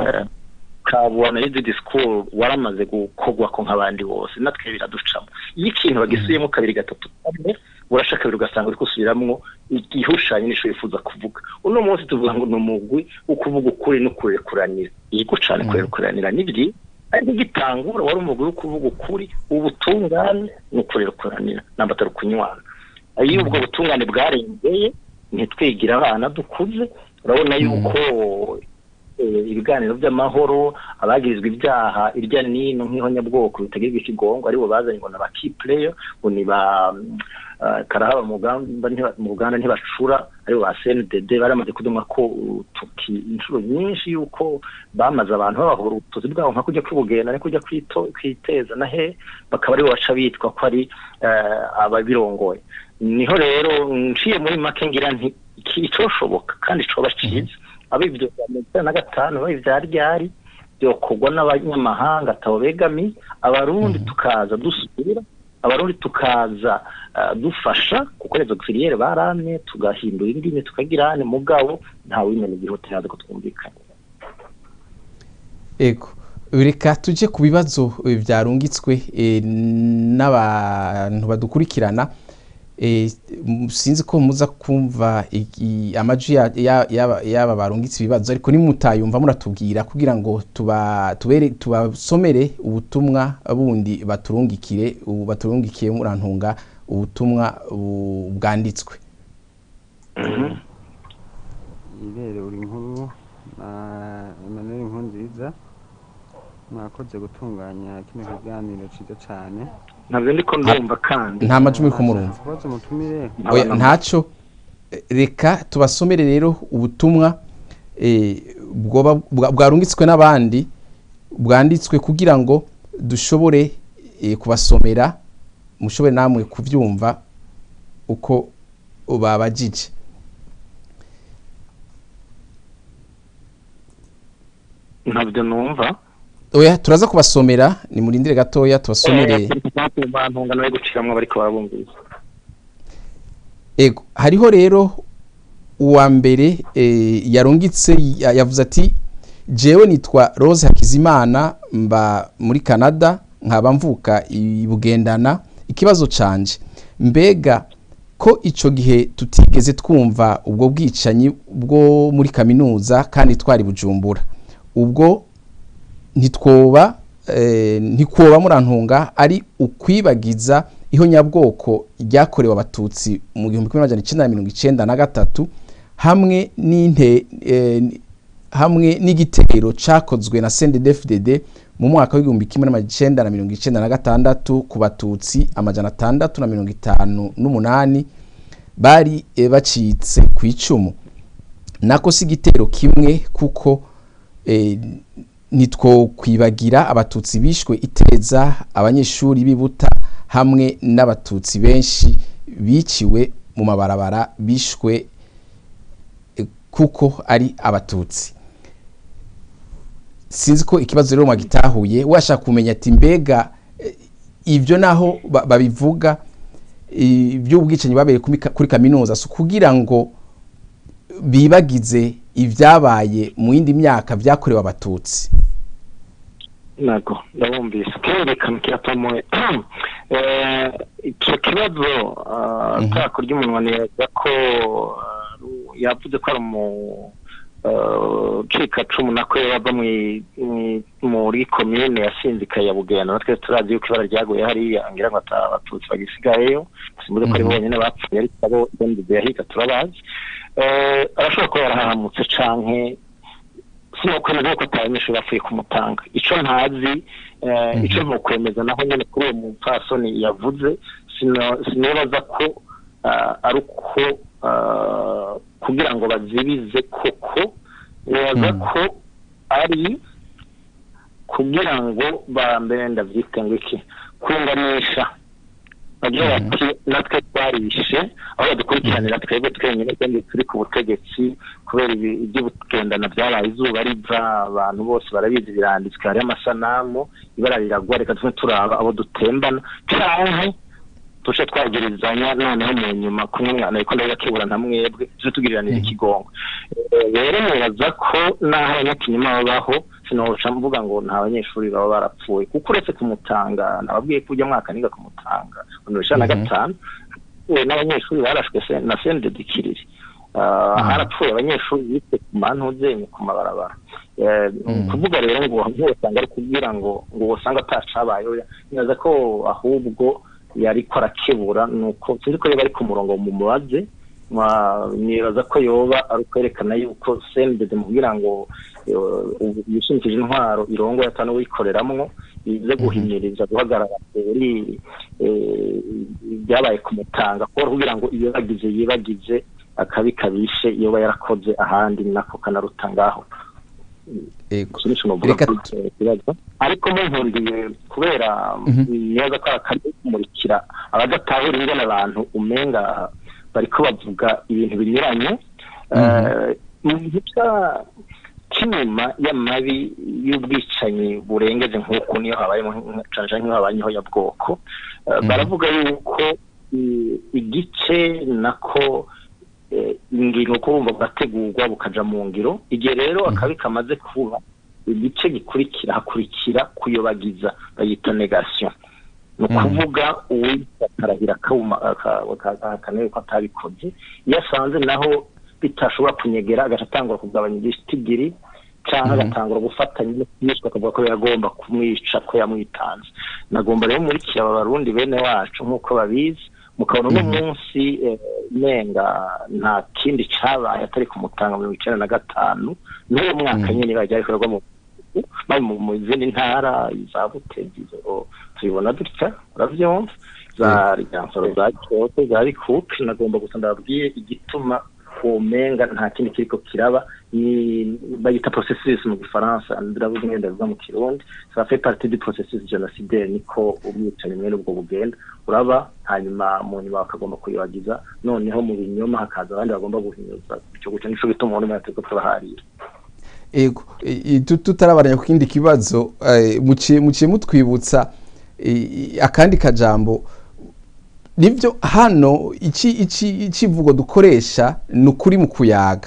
B: kabona yizi discours waramaze gukorwa ko nk'abandi bose natwe biraducamo iyo ikintu bagisubiyemo kabiri gatatu kane urashaka kabiri ugasanga uri gusubiramwo igihushanye n'isho wifuza kuvuga uno munsi tuvuga ngo ni umugwi wo kuvuga ukuri no kurekuranira yego cane kurekuranira ni byiza ariko igitangura wari umugwi wo kuvuga ukuri ubutungane no kurekuranira namba atari ukunywana iyo ubwo butungane bwarengeye ntitwigira abana dukuze urabona yuko ibiganiro by'amahoro abagirizwa ibyaha irya nino nk'ihonyabwoko bitagirirwa ikigongo aribo bazanye ngo ni aba key player ngo ni ba karahaba mu Uganda ntibacura aribo ba CNDD baramaze kudumwa ko tuki inshuro nyinshi yuko bamaze abantu babahora ubutuzi bwabo nka kujya kwibugenda no kujya kwiteza na he bakaba aribo baca bitwa ko ari ababirongoye niho rero nciye muri make ngira nti icoshoboka kandi coba ciza abo ibyo bya mirongo icyenda na gatanu abo ibya ryari byokorwa n'abanyamahanga atabo begami abarundi tukaza dusubira abarundi tukaza dufasha kuko rezo kiriyeri baramye tugahindura indimi tukagira ane mugabo ntawe wimena igihugu ntazi ko twumvikanye
A: ego reka tujye ku bibazo eh, byarungitswe eh, n'abantu badukurikirana Eh, m- sinzi ko muza kumva iki- amajwi ya- ya- y'aba y'aba barungitse ibibazo ariko nimutayumva muratubwira kugira ngo tuba tubere tubasomere ubutumwa bundi baturungikire ubu baturungikiye murantunga ubutumwa bu- bwanditswe
E: irere uri nkuru na Emmanuel nkuru nziza mwakoze gutunganya kino kiganiro cyiza cyane
B: ntabwo ndi ko ndumva kandi
A: nta majwi muri kumurumva
E: kubaza umutumire
A: oya
B: Abana-
A: ntacyo Eh, reka tubasomere rero ubutumwa eh, bwoba- bwa- bwarungitswe n'abandi bwanditswe kugira ngo dushobore eh, kubasomera mushobore namwe kubyumva uko babajije
B: ntabyo numva
A: oya turaza kubasomera ni murindire gatoya tubasomere
B: bantungana bari guciramwo bariko barabumviriza
A: ego hariho rero uwa mbere eh, yarungitse ya- yavuze ati jewe nitwa rose hakizimana mba muri canada nkaba mvuka i bugendana ikibazo canje mbega ko ico gihe tutigeze twumva ubwo bwicanyi bwo muri kaminuza kandi twari bujumbura ubwo ntitwoba eh, ntikoba murantunga ari ukwibagiza ihonyabwoko ryakorewe abatutsi mu gihumbi kimwe n'amajana icenda na mirongo icenda na gatatu hamwe n'inte eh, hamwe n'igitero cakozwe na CNDD-FDD mu mwaka w'igihumbi kimwe n'amajana icenda na mirongo icenda na gatandatu ku batutsi amajana atandatu na mirongo itanu n'umunani bari eh, bacitse ku icumu nako si igitero kimwe kuko eh, nitwo kwibagira abatutsi bishwe iteza abanyeshuri bibuta hamwe n'abatutsi benshi biciwe mu mabarabara bishwe eh, kuko ari abatutsi sinzi ko ikibazo rero mwagitahuye washaka kumenya ati mbega eh, ibyo naho ba- babivuga iby'ubwicanyi babereye kuri ka- kuri kaminuza si ukugira ngo bibagize ibyabaye mu yindi myaka byakorewe abatutsi
B: nago ndabumvise kerekana kiratomoye Eh, ico kibazo ah,
A: Mhm.
B: ataka ry'umunwa neza ko ah, yavuze ko ari mu cikacumu nako yava mwi- mwi- muri komine yasinzikaye ya bugenda natwe turazi yuko ibara ryaguye hariya ngira ngo ata abatutsi bagisigayeyo simbuze ko ari
A: Mhm.
B: bonyine bapfuye ariko abo bendize yahiga turabazi Eh, arashobora kuba yarahahamutse canke sinokwemeza ko atabanyeshuri bapfuye kumutanga ico ntazi eh,
A: Mhm.
B: ico ntukwemeza naho nyene kuri uwo mupfasoni yavuze sino- sinibaza ko ah, ari uko ah, kugira ngo bazibize koko nibaza
A: Mhm.
B: ko ari kugira ngo bambere ndavyite ngo iki kunganisha bagira
A: Mhm.
B: bati natwe twarishe aho badukurikiranira twebwe twenyine kandi turi ku butegetsi kubera ibi- iby'ubugendana byabaye izuba riva abantu bose barabizi biranditswe hariho amasanamu ibara riragwa reka tuve turaba abo dutembana canke tuce twagirizanya noneho mu nyuma kumwe mwana ariko ndabibakebura nta mwebwe tuje tugiriranira
A: Mhm.
B: ikigongo Eh, rero nibaza ko n'aho abanyakinyuma babaho sinoca mvuga ngo nta banyeshuri baba barapfuye kuko uretse kumutanga nababwiye ko ujya mwaka niga kumutanga mirongo icenda na
A: Mhm.
B: gatanu we n'abanyeshuri barashwe se na sendedikiriri Uh,
A: Mhm.
B: harapfuye abanyeshuri bise ku mantuzenye ku mabarabara Eh,
A: Mhm.
B: kuvuga rero ngo ntiwosanga ari kugira ngo ngo wosanga atacabayeho nibaza ko ahubwo yariko arakebura nuko sinzi ko yoba ari ku murongo mu mubaze mwa- nibaza ko yoba ari ukwerekana yuko sendede mu kugira ngo eh, ubu yishimikije intwaro irongo yatanu wikoreramwo ize guhinyiriza guhagarara kuri eh, ibyabaye kumutanga kuko kugira ngo yibagize yibagize akabi kabishe yoba yarakoze ahandi nako kanaruta ngaho
A: ego
B: iki nico novuga
A: Reka
B: kuri icyo kibazo ariko munkundiye kubera
A: Mhm.
B: neza ko akari kumurikira abadatahura ingene abantu umenga bariko bavuga ibintu binyuranye
A: Mhm.
B: Eh, mu gica cy'inyuma y'amabi y'ubwicanyi burengeje nk'uku niyo habayemo cane cane nk'iyo habayeho ya bwoko Eh,
A: Mhm.
B: baravuga yuko i- igice nako eh, ingiro ko bumva bugategurwa bukaja mu ngiro igihe rero akabi kamaze kuba igice gikurikira hakurikira kuyobagiza bayita negation ni ukuvuga uwitwa akarahira akanaye ko atabikoze iyo asanze naho bitashobora kunyegera agaca atangura kugabanya igitigiri cyangwa agatangura gufatanya n'iyicwa akavuga ko yagomba kumwica ko yamwitanze nagomba rero murikira aba barundi bene wacu nk'uko babizi mukabona uno munsi nenga nta kindi cyabaye atari kumutanga mirongo icyenda na gatanu n'uwo mwaka nyine bajya bikorwa mu bari mu zindi ntara za butezi tubibona dutya urabyumva za ryansoro za kyoto za rikuke nagomba gusa ndababwiye igituma umenga nta kindi kiriko kiraba ni bayita processus mu gifaransa ndavuga ngenda bivuga mu kirundi ça fait partie du processus génocidaire niko umwicanyi mwene ubwo bugenda uraba hanyuma mu nyuma bakagomba kuyibagiza noneho mu binyoma hakaza abandi bagomba guhinyuza icyo guca nico gituma umuntu mwese turiko turaharira
A: ego tutarabaranya ku kindi kibazo muciye mutwibutsa akandi kajambo nibyo hano ikivugo dukoresha ni ukuri mu kuyaga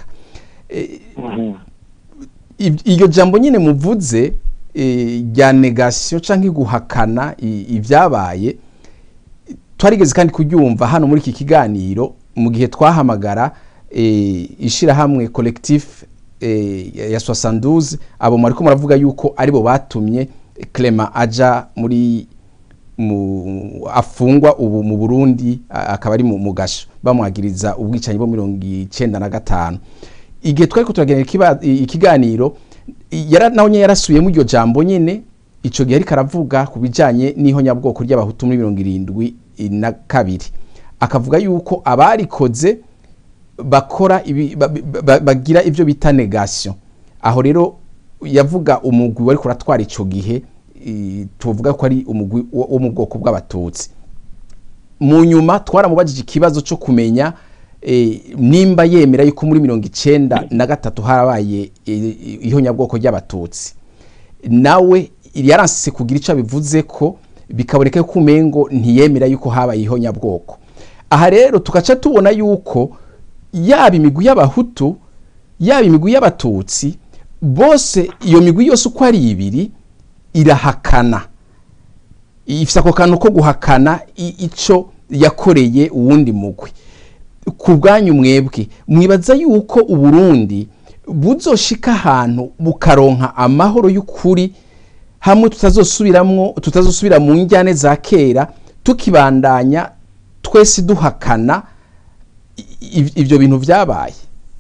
A: iryo jambo nyine muvuze rya negasiyo cyangwa guhakana ibyabaye twarigeze kandi kuryumva hano muri iki kiganiro mu gihe twahamagara ishyirahamwe kolekitifu ya sosanduze abo mwari ko muravuga yuko aribo batumye Clement aja muri afungwa ubu mu burundi akaba ari mu gasho bamwagiriza ubwicanyi bwo mirongo icyenda na gatanu igihe twari turagenera ikiganiro nawe nyine yarasubiyemo iryo jambo nyine icyo gihe ariko aravuga ku bijyanye n'ihonyabwoko ry'abahutu muri mirongo irindwi na kabiri akavuga yuko abarikoze bakora bagira ibyo bita negasiyo aho rero yavuga umugwi wari kuratwara icyo gihe tuvuga ko ari umugwi wo mu bwoko bw'abatutsi mu nyuma twaramubajije ikibazo cyo kumenya nimba yemera yuko muri mirongo icyenda na gatatu harabaye ihonyabwoko ry'abatutsi nawe yaranse kugira icyo abivuze ko bikaboneka ko umengo ntiyemera yuko habaye ihonyabwoko aha rero tugaca tubona yuko yaba imigwi y'abahutu yaba imigwi y'abatutsi bose iyo migwi yose uko ari ibiri irahakana ifite ako kantu ko guhakana icyo yakoreye uwundi mugwi ku bwanyu mwebwe mwibaza yuko uburundi buzoshika ahantu bukaronka amahoro y'ukuri hamwe tutazosubiramo tutazosubira mu njyane za kera tukibandanya twese duhakana ibyo bintu byabaye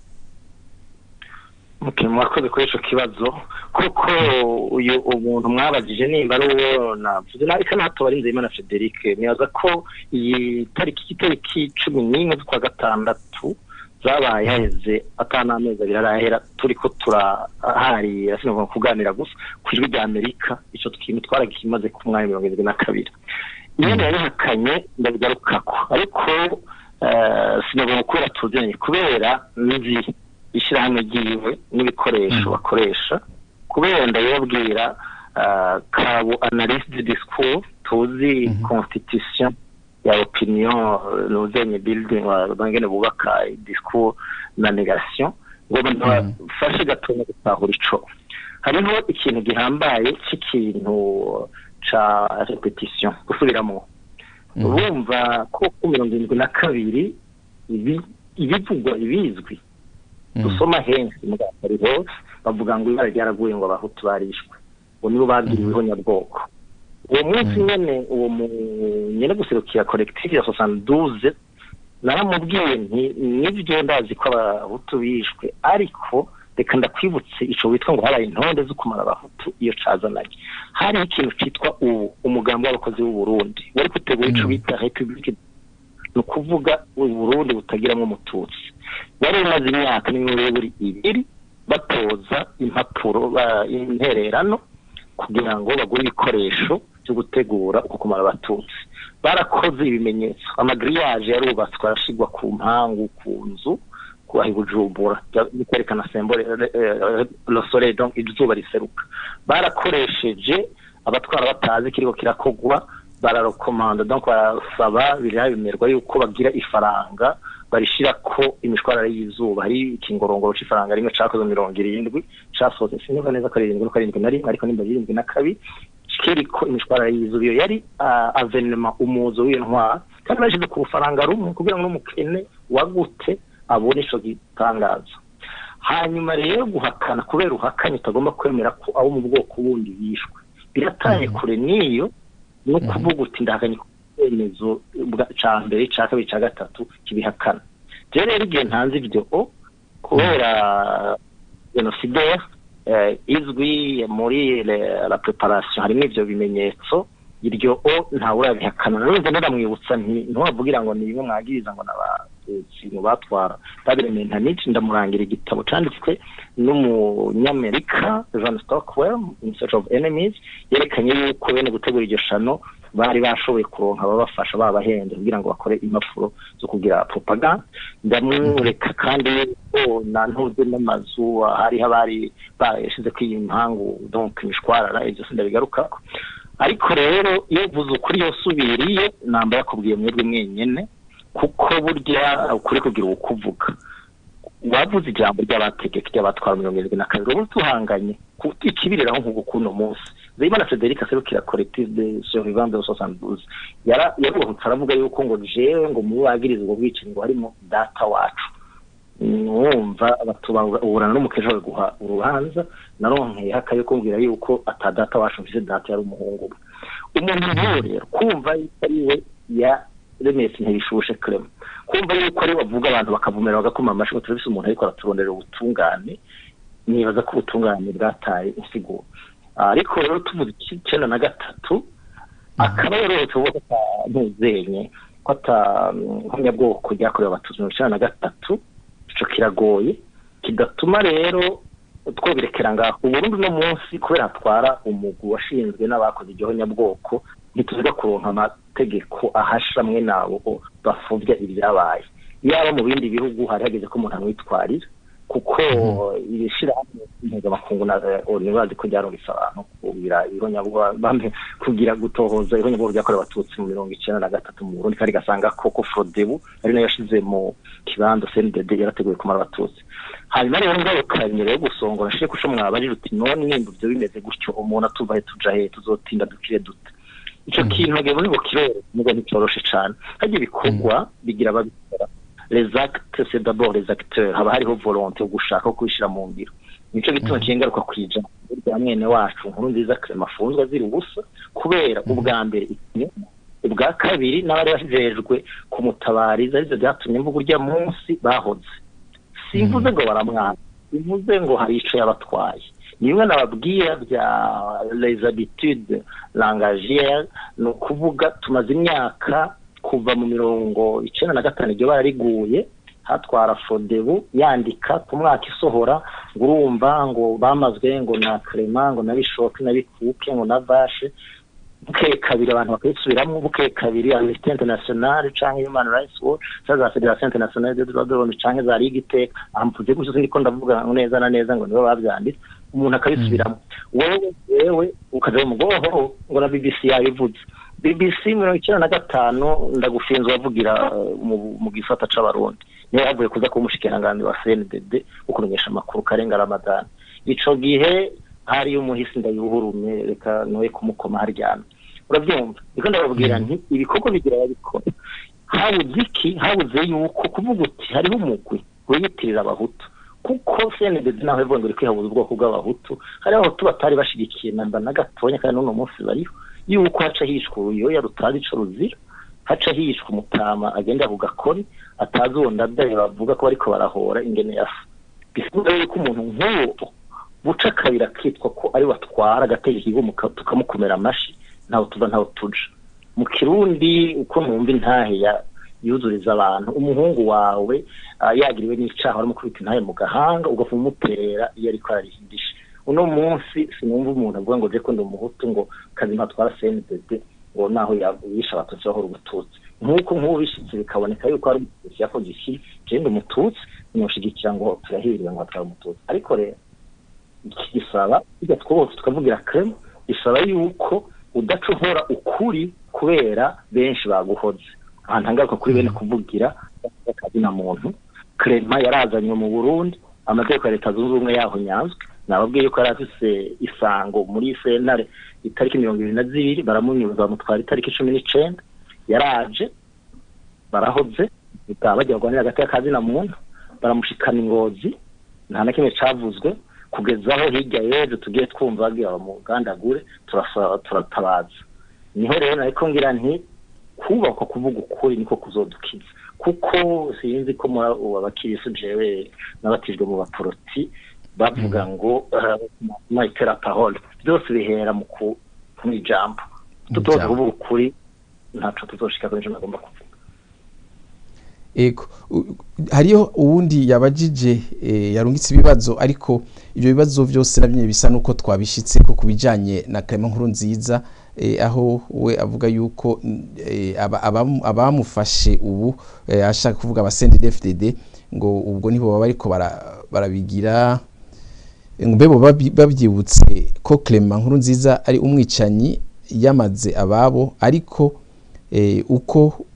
B: mwakoze kuri icyo kibazo kuko uyu umuntu mwabagije nimba ari uwo navuze nabi kandi hato barinze imana frederic nibaza ko iyi tariki itariki cumi n'imwe z'ukwa gatandatu zabaye haheze atanamezi abiri arahera turi ko turaharira sinagomba kuganira gusa ku ijwi rya amerika icyo kintu twaragimaze ku mwanya mirongo irindwi na kabiri iyo yabihakanye ndabigarukako ariko sinagomba kubera tuziranye kubera nzi ishyirahamwe ryiwe n'ibikoresho bakoresha kubera ndabibabwira kabo analyse du discours tuzi constitution ya opinion nuzenye building bangene bubaka discours na negation ngo bafashe gatonya gutahura ico hariho ikintu gihambaye cy'ikintu ca repetition gusubiramo urumva ko ku mirongo irindwi na kabiri ibivugwa ibizwi dusoma henshi mu gatari hose bavuga ngo ibara ryaraguye ngo abahutu barishwe ubu nibo babwiriweho nyabwoko uwo munsi nyene uwo nyene guserukira collective ya soixante naramubwiye nti nibyo ndazi ko abahutu bishwe ariko reka ndakwibutse ico witwa ngo habaye intonde zo kumara abahutu iyo cazananye hari ikintu citwa ubu umugambi w'abakozi b'u Burundi wari gutegura ico bita republique ni ukuvuga uburundi butagiramwo umututsi wari umaze imyaka n'imiburiburi ibiri batoza impapuro intererano kugira ngo bagure ibikoresho byo gutegura uko kumara abatutsi barakoze ibimenyetso amagiriyaje yarubatswe arashyirwa ku mpangu ku nzu kubaha bujumbura bikerekana sembore rosore donc izuba riseruka barakoresheje abatwara batazi kiriko kirakogwa bararokomanda donc barasaba biriya bimerwa yuko bagira ifaranga barishira ko imishwarara y'izuba hari ikingorongoro c'ifaranga rimwe cakoze mirongo irindwi casohotse sinumva neza ko ari irindwi nuko ari irindwi na rimwe ariko nimba ari irindwi na kabiri kiriko imishwarara y'izuba iyo yari uh, avenema umuzo w'iyo ntwara kandi bashize ku rufaranga rumwe kugira ngo n'umukene wagute abone ico gitangaza hanyuma rero guhakana kubera uhakanye utagomba kwemera ko abo mu bwoko bundi bishwe biratanye kure n'iyo no kuvuga uti ndahakanye icyemezo cya mbere cya kabiri cya gatatu kibihakana rero rero igihe ntanze ibyo o kubera genocidaire izwi muri la preparation harimo ibyo bimenyetso iryo o ntawe urabihakana nanone ndaramwibutsa ntiwavugira ngo ni bimwe mwagiriza ngo n'abatutsi mu batwara babirementa nici ndamurangira igitabo canditswe n'umunyamerika john stockwell in search of enemies yerekanye yuko bene gutegura iryo shano bari bashoboye kuronka ababafasha babahenze kugira ngo bakore impapuro zo kugira propaganda ndamureka kandi yuko na ntuze n'amazu hariho abari barashize ko iyi mpangu donc imishwarara ibyo sindabigarukako ariko rero iyo uvuze ukuri yosubiriye namba yakubwiye mwebwe mwenyene kuko burya ukuri kugira ukuvuga wavuze ijambo ry'abategeka ry'abatwara mirongo irindwi na kabiri ubu tuhanganye ikibiriraho nk'ubu kuno munsi zayimana frederic aserukira collective de survivants de soixante-douze yaruhutse aravuga yuko ngo jewe ngo mu bagiriza ubwo bwicanyi ngo harimo data wacu wumva uburana n'umukeje we guha urubanza naronkeye hakaye kumbwira yuko ata data wacu mfise data yari umuhungu we umuntu nk'uwo rero kumva yuko ari we ya remesi ntibishushe krema kumva yuko ari bavuga abantu bakavumera bagakoma amashyi ngo turabise umuntu ariko araturondera ubutungane nibaza ko ubutungane bwataye insiguro ariko rero tuvuze icyenda na gatatu akaba yororotse ubwo atuzenye ko atankomyabwoko ryakorewe abatutsi mirongo icyenda na gatatu ico kiragoye kidatuma rero twobirekera ngaho uburundi no munsi kubera hatwara umugwi washinzwe n'abakoze iryo nyabwoko ntituziga kuronka amategeko ahasha mwe nabo bafuvya ibyabaye yaba mu bindi bihugu hari hageze ko umuntu amwitwarira kuko ibishirahamwe mpuzamakungu na onu bazi ko ryarungitse abantu kugira ihonyabwoko kugira gutohoza ihonyabwoko ryakorewe abatutsi mu mirongo icenda na gatatu mu burundi kandi gasanga koko frodebu ari nayo yashize mu kibanza cndd yarateguye kumara abatutsi hanyuma rero ngarukanye rero gusongora nshike kusho mwabarira uti none nimba ivyo bimeze gutyo umuntu atuva he tuja he tuzotinda dukire dute ico kintu ntabwo ngo kiroroshye nubwo nticoroshe cane harya ibikorwa bigira ababikora les actes c'est d'abord les acteurs haba hariho volonté yo gushaka ko kubishira mu ngiro nico gituma kingaruka kwija burya mwene wacu nkuru nziza Clement afunzwe azira ubusa kubera ubwa mbere ubwa kabiri n'abari bajejwe kumutabariza arivyo vyatumye mvuga urya munsi bahoze simvuze ngo baramwana simvuze ngo hari ico yabatwaye ni bimwe nababwira bya les habitudes langagières ni ukuvuga tumaze imyaka kuva mu mirongo icenda na gatanu iryo bara riguye hatwara fodebu yandika ku mwaka isohora ngo urumva ngo bamazwe ngo na Clement ngo na bishoke na bikuke ngo na vashe bukeye kabiri abantu bakayisubiramwo bukeye kabiri amnesty international canke human rights watch canke za federation internationale des droits de l'homme canke za ligue iteka amvuze gutyo sindiko ndavuga neza na neza ngo nibo bavyanditse umuntu akabisubiramwo wewe wewe ukaja mu bwoho ngo na bbc yabivuze bbc mirongo icenda na gatanu ndagufinze wavugira mu gisata c'abarundi niyo yavuye kuza kuba umushikiranganji wa cndd wo kumenyesha amakuru karenga ramadani ico gihe hariyo umuhisi ndayuhurume reka noye kumukoma haryana urabyumva niko ndababwira nti ibikorwa bigira babikora habuze iki habuze yuko kuvuga uti hariho umugwi wiyitirira abahutu kuko cndd naho ivuga ngo iri kwihabuza ubwoko bw'abahutu hariho abahutu batari bashigikiye namba na gatonya kandi n'uno munsi bariho yuko haca hishwa uruyoya rutazi ico ruzira haca hishwa umutama agenda ku gakoni atazi uwo ndadaye bavuga ko bariko barahora ingene yafa bisigura yuko umuntu nk'uwo buca kabiri akitwa ko ari watwara agategeka igihugu tukamukomera amashi ntaho tuva ntaho tuja mu kirundi uko numva intahe ya yuzuriza abantu umuhungu wawe yagiriwe n'icaha baramukubita intahe mu gahanga ugapfa umuterera iyo ariko ararihindisha uno munsi sinumva umuntu avuga ngo je ko ndi umuhutu ngo kazi mpatwara cndd ngo naho yishe abatutsi bahora ubututsi nk'uko nk'ubu bishitse bikaboneka yuko hari umututsi yakoze iki je ndi umututsi noshigikira ngo turahiriwe ngo atwara umututsi ariko rero iki gisaba bijya twose tukavugira Clement bisaba yuko udaca uhora ukuri kubera benshi baguhoze ahantu hangaruka kuri bene kuvugira kazina muntu Clement yarazanywe mu Burundi amategeko ya leta zunze ubumwe yaho nyazwe nababwiye ko yari afise isango muri sentare itariki mirongo ibiri na zibiri baramunyuza bamutwara itariki cumi n'icenda yaraje barahoze bikaba bagiye kurwanira hagati y'akazina muntu baramushikana ingozi nta na kimwe cavuzwe kugeza aho hirya y'ejo tugiye twumva bagiye bamugandagure turasa- turatabaza niho rero nariko ngira nti kubakwa kuvuga ukuri niko kuzodukiza kuko sinzi ko muri ubu abakirisu jewe n'abatijwe mu baporoti bavuga ngo mayitera parole byose bihera mu ku mu ijambo tutoza
A: ijambo.
B: kuvuga ukuri ntaco tuzoshika kuri ijambo agomba kuvuga
A: Ego u- hariyo uwundi yabajije eh, yarungitse ibibazo ariko ibyo bibazo byose nabyo bisa nuko twabishitse ko kubijanye na Clement nkuru nziza eh, aho we avuga yuko eh, aba- abamu- abamufashe ubu eh, ashaka kuvuga abasendi DFDD ngo ubwo nibo baba ariko barabigira ngo mbe bo babi- babyibutse ko Clement nkuru nziza ari umwicanyi yamaze ababo ariko eh, uko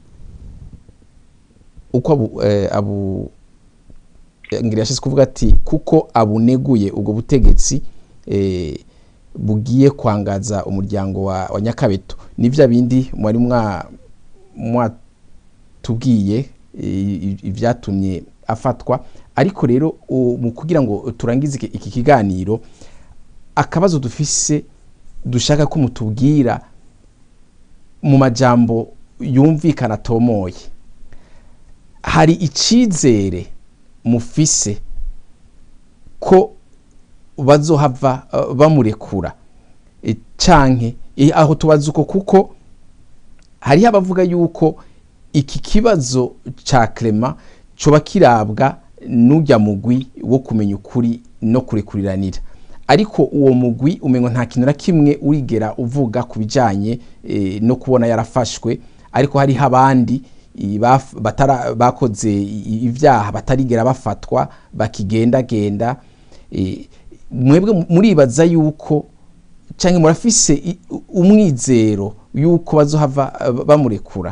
A: uko abu, eh, abu ngira yashize kuvuga ati kuko abuneguye ubwo butegetsi eh, bugiye kwangaza umuryango wa, wa Nyakabeto ni vya bindi mwari mwa mwatubwiye eh, ivyatumye afatwa ariko rero u- mu kugira ngo turangize iki- iki kiganiro akabazo dufise dushaka ko mutubwira mu majambo yumvikana atomoye hari icizere mufise ko bazohava uh, bamurekura E, canke e, aho tubaza uko kuko hariho abavuga yuko iki kibazo ca Clement coba kirabwa n'urya mugwi wo kumenya ukuri no kurekuriranira ariko uwo mugwi umengo nta kintu na kimwe urigera uvuga ku bijanye eh, no kubona yarafashwe ariko hariho abandi i- baf- batara- bakoze i- ibyaha batarigera bafatwa bakigendagenda eh, mwebwe muribaza yuko canke murafise i- umwizero yuko bazohava eh, bamurekura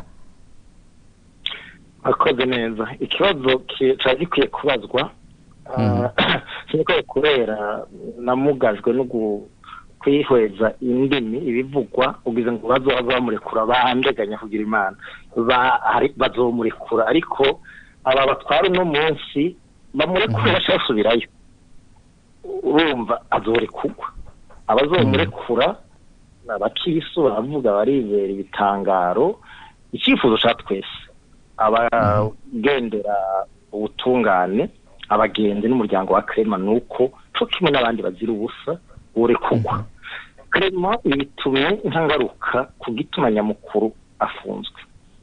B: akoze neza ikibazo ki- cari gikwiye kubazwa sinikoye kubera namugajwe no gu- kwihweza indimi ibivugwa ugize ngo bazoba bamurekura bandeganya kugira imana Ba- hari- bazomurekura ariko aba batwara uno munsi bamurekura bashaka basubirayo urumva azorekugwa abazomurekura ni abakirisu baravuga barizera ibitangaro icyifuzo cya twese abagendera ubutungane abagenzi n'umuryango wa krema ni uko co kimwe n'abandi bazira ubusa urekugwa krema bitumye ntangaruka ku gituma nyamukuru afunzwe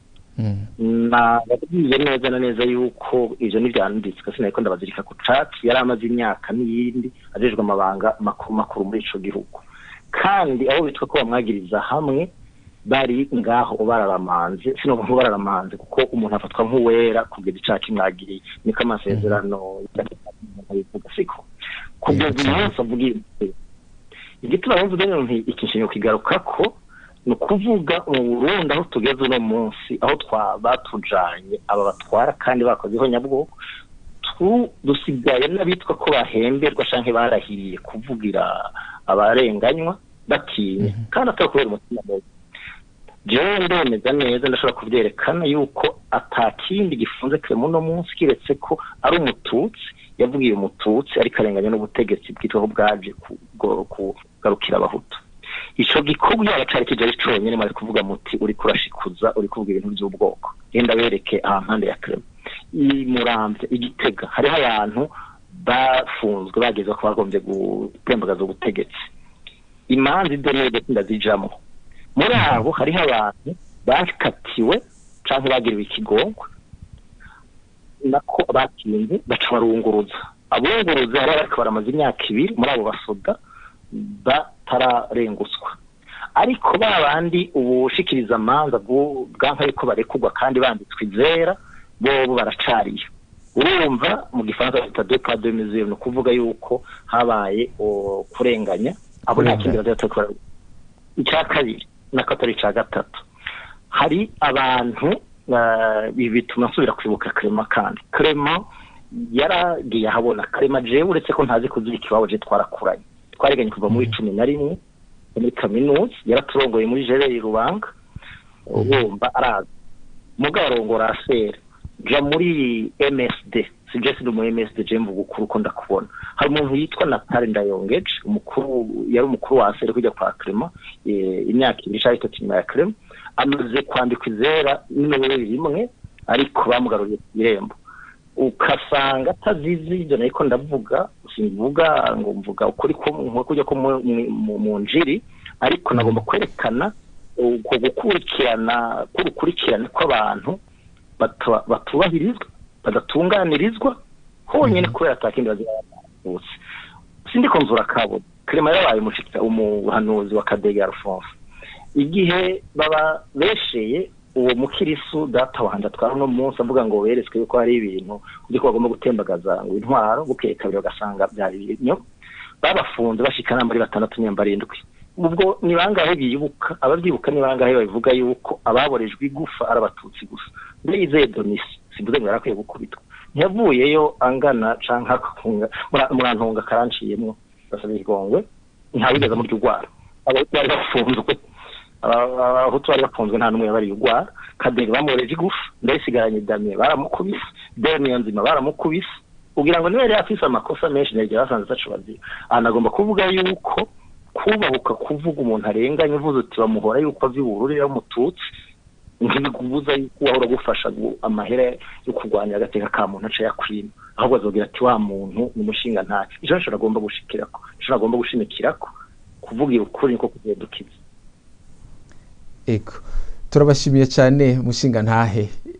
B: nababwiye neza na neza yuko ivyo ntivyanditswe sinariko ndabazirika ku catsi yari amaze imyaka n'iyindi ajejwe amabanga makuru makuru muri ico gihugu kandi abo bitwa ko bamwagiriza hamwe bari ngaho bararamanze sino ngo bararamanze kuko umuntu afatwa nk'uwera kugeza icaha kimwagiriye niko amasezerano bivuga siko kugeza umunsi avuga ibi igituma bumva rero nti iki kintu kigaruka ko ni ukuvuga mu Burundi aho tugeze uno munsi aho twa batujanye aba batwara kandi bakozeho nyabwoko tu dusigaye n'abitwa ko bahemberwa canke barahiriye kuvugira abarenganywa batinya kandi atari kubera umutima mubi jewe ndemeza neza ndashobora kuvyerekana yuko atakindi gifunze kire muno munsi kiretse ko ari umututsi yavugiye umututsi ariko arenganya n'ubutegetsi bwitwaho bwaje kugo- kugarukira abahutu ico gikorwa yaba cari kije ari conyene mwari kuvuga muti uri kurashikuza uri kuvuga ibintu vy'ubwoko genda wereke aha mpande ya krema imuramvye igitega hariho abantu bafunzwe bageze ko bagombye gutembagaza ubutegetsi imanza idenede ndazijamwo muri abo hariho abantu bakatiwe canke bagiriwe ikigongwe nako batinze baca barunguruza abunguruza hari bariko baramaze imyaka ibiri muri abo basoda batararenguswa ariko ba bandi ubushikiriza amanza bwanka yuko barekurwa kandi banditswe izera bobo baracariye urumva mu gifaransa bita deux pas deux mesures ni ukuvuga yuko habaye o, kurenganya abo nta kindi bazatokora icya kabiri nako atari icya gatatu hari abantu eh, ibi bituma nsubira kwibuka Clement kandi Clement yaragiye ahabona Clement jewe uretse ko ntazi kuzirika iwabo je twarakuranye twariganye kuva muri cumi na rimwe muri kaminuza yaraturongoye muri jereri rubanga wumva arazi mugabo arongora asera ja muri msd sije sindi mu msd je mvuga ukuri uko ndakubona hari umuntu yitwa natale ndayongeje umukuru yari umukuru wa asera kujya kwa Clement eh, imyaka ibiri cyangwa itatu nyuma ya Clement amaze kwandikwa izera n'imibare rimwe ariko bamugaruriye ku irembo ukasanga atazizi ibyo nariko ndavuga simvuga ngo mvuga ukuri ko nko kujya ko mu- mu- mu njiri ariko nagomba kwerekana uko gukurikirana k'urukurikirane kw'abantu batu- batubahirizwa badatunganirizwa honyine kubera atakindi bazibutse sindiko nzura kabo Clement yarabaye umushitsi umuhanuzi wa Kadege Alphonse igihe baba besheye uwo mukirisu data wanje atwara uno munsi avuga ngo beretswe yuko hari ibintu kuko bagomba gutembagaza ngo intwaro bukeye kabiri bagasanga byari ibinyo babafunze bashikana muri batandatu nyamba arindwi ubwo ni bangahe bibuka ababyibuka ni bangahe babivuga yuko ababorejwe igufa ari abatutsi gusa mbere yizeye donisi simvuze ngo yarakwiye gukubitwa ntiyavuyeyo angana canke akunga murantunga karanciyemwo basaba igongwe ntawigeze murya urwara abahutu bari bafunzwe Aba- abahutu bari bafunzwe nta n'umwe yabariye urwara kadege bamureje igufa ndayisigaranye damiye baramukubise demiyo nzima baramukubise kugira ngo niba yari afise amakosa menshi ntiyagira basanze ataco bazira ahantu agomba kuvuga yuko kubahuka kuvuga umuntu arenganye uvuze uti bamuhora yuko ava ibururi yamututsi ntibikubuza yuko wahora gufasha gu- amahera yo kurwanya agateka ka muntu aca yakwima ahubwo azogira ati wa muntu ni umushinga ntayo ico nico agomba gushikirako ico agomba gushimikirako kuvugira ukuri niko kugiye dukiza
A: ego turabashimiye cyane mushinga ntahe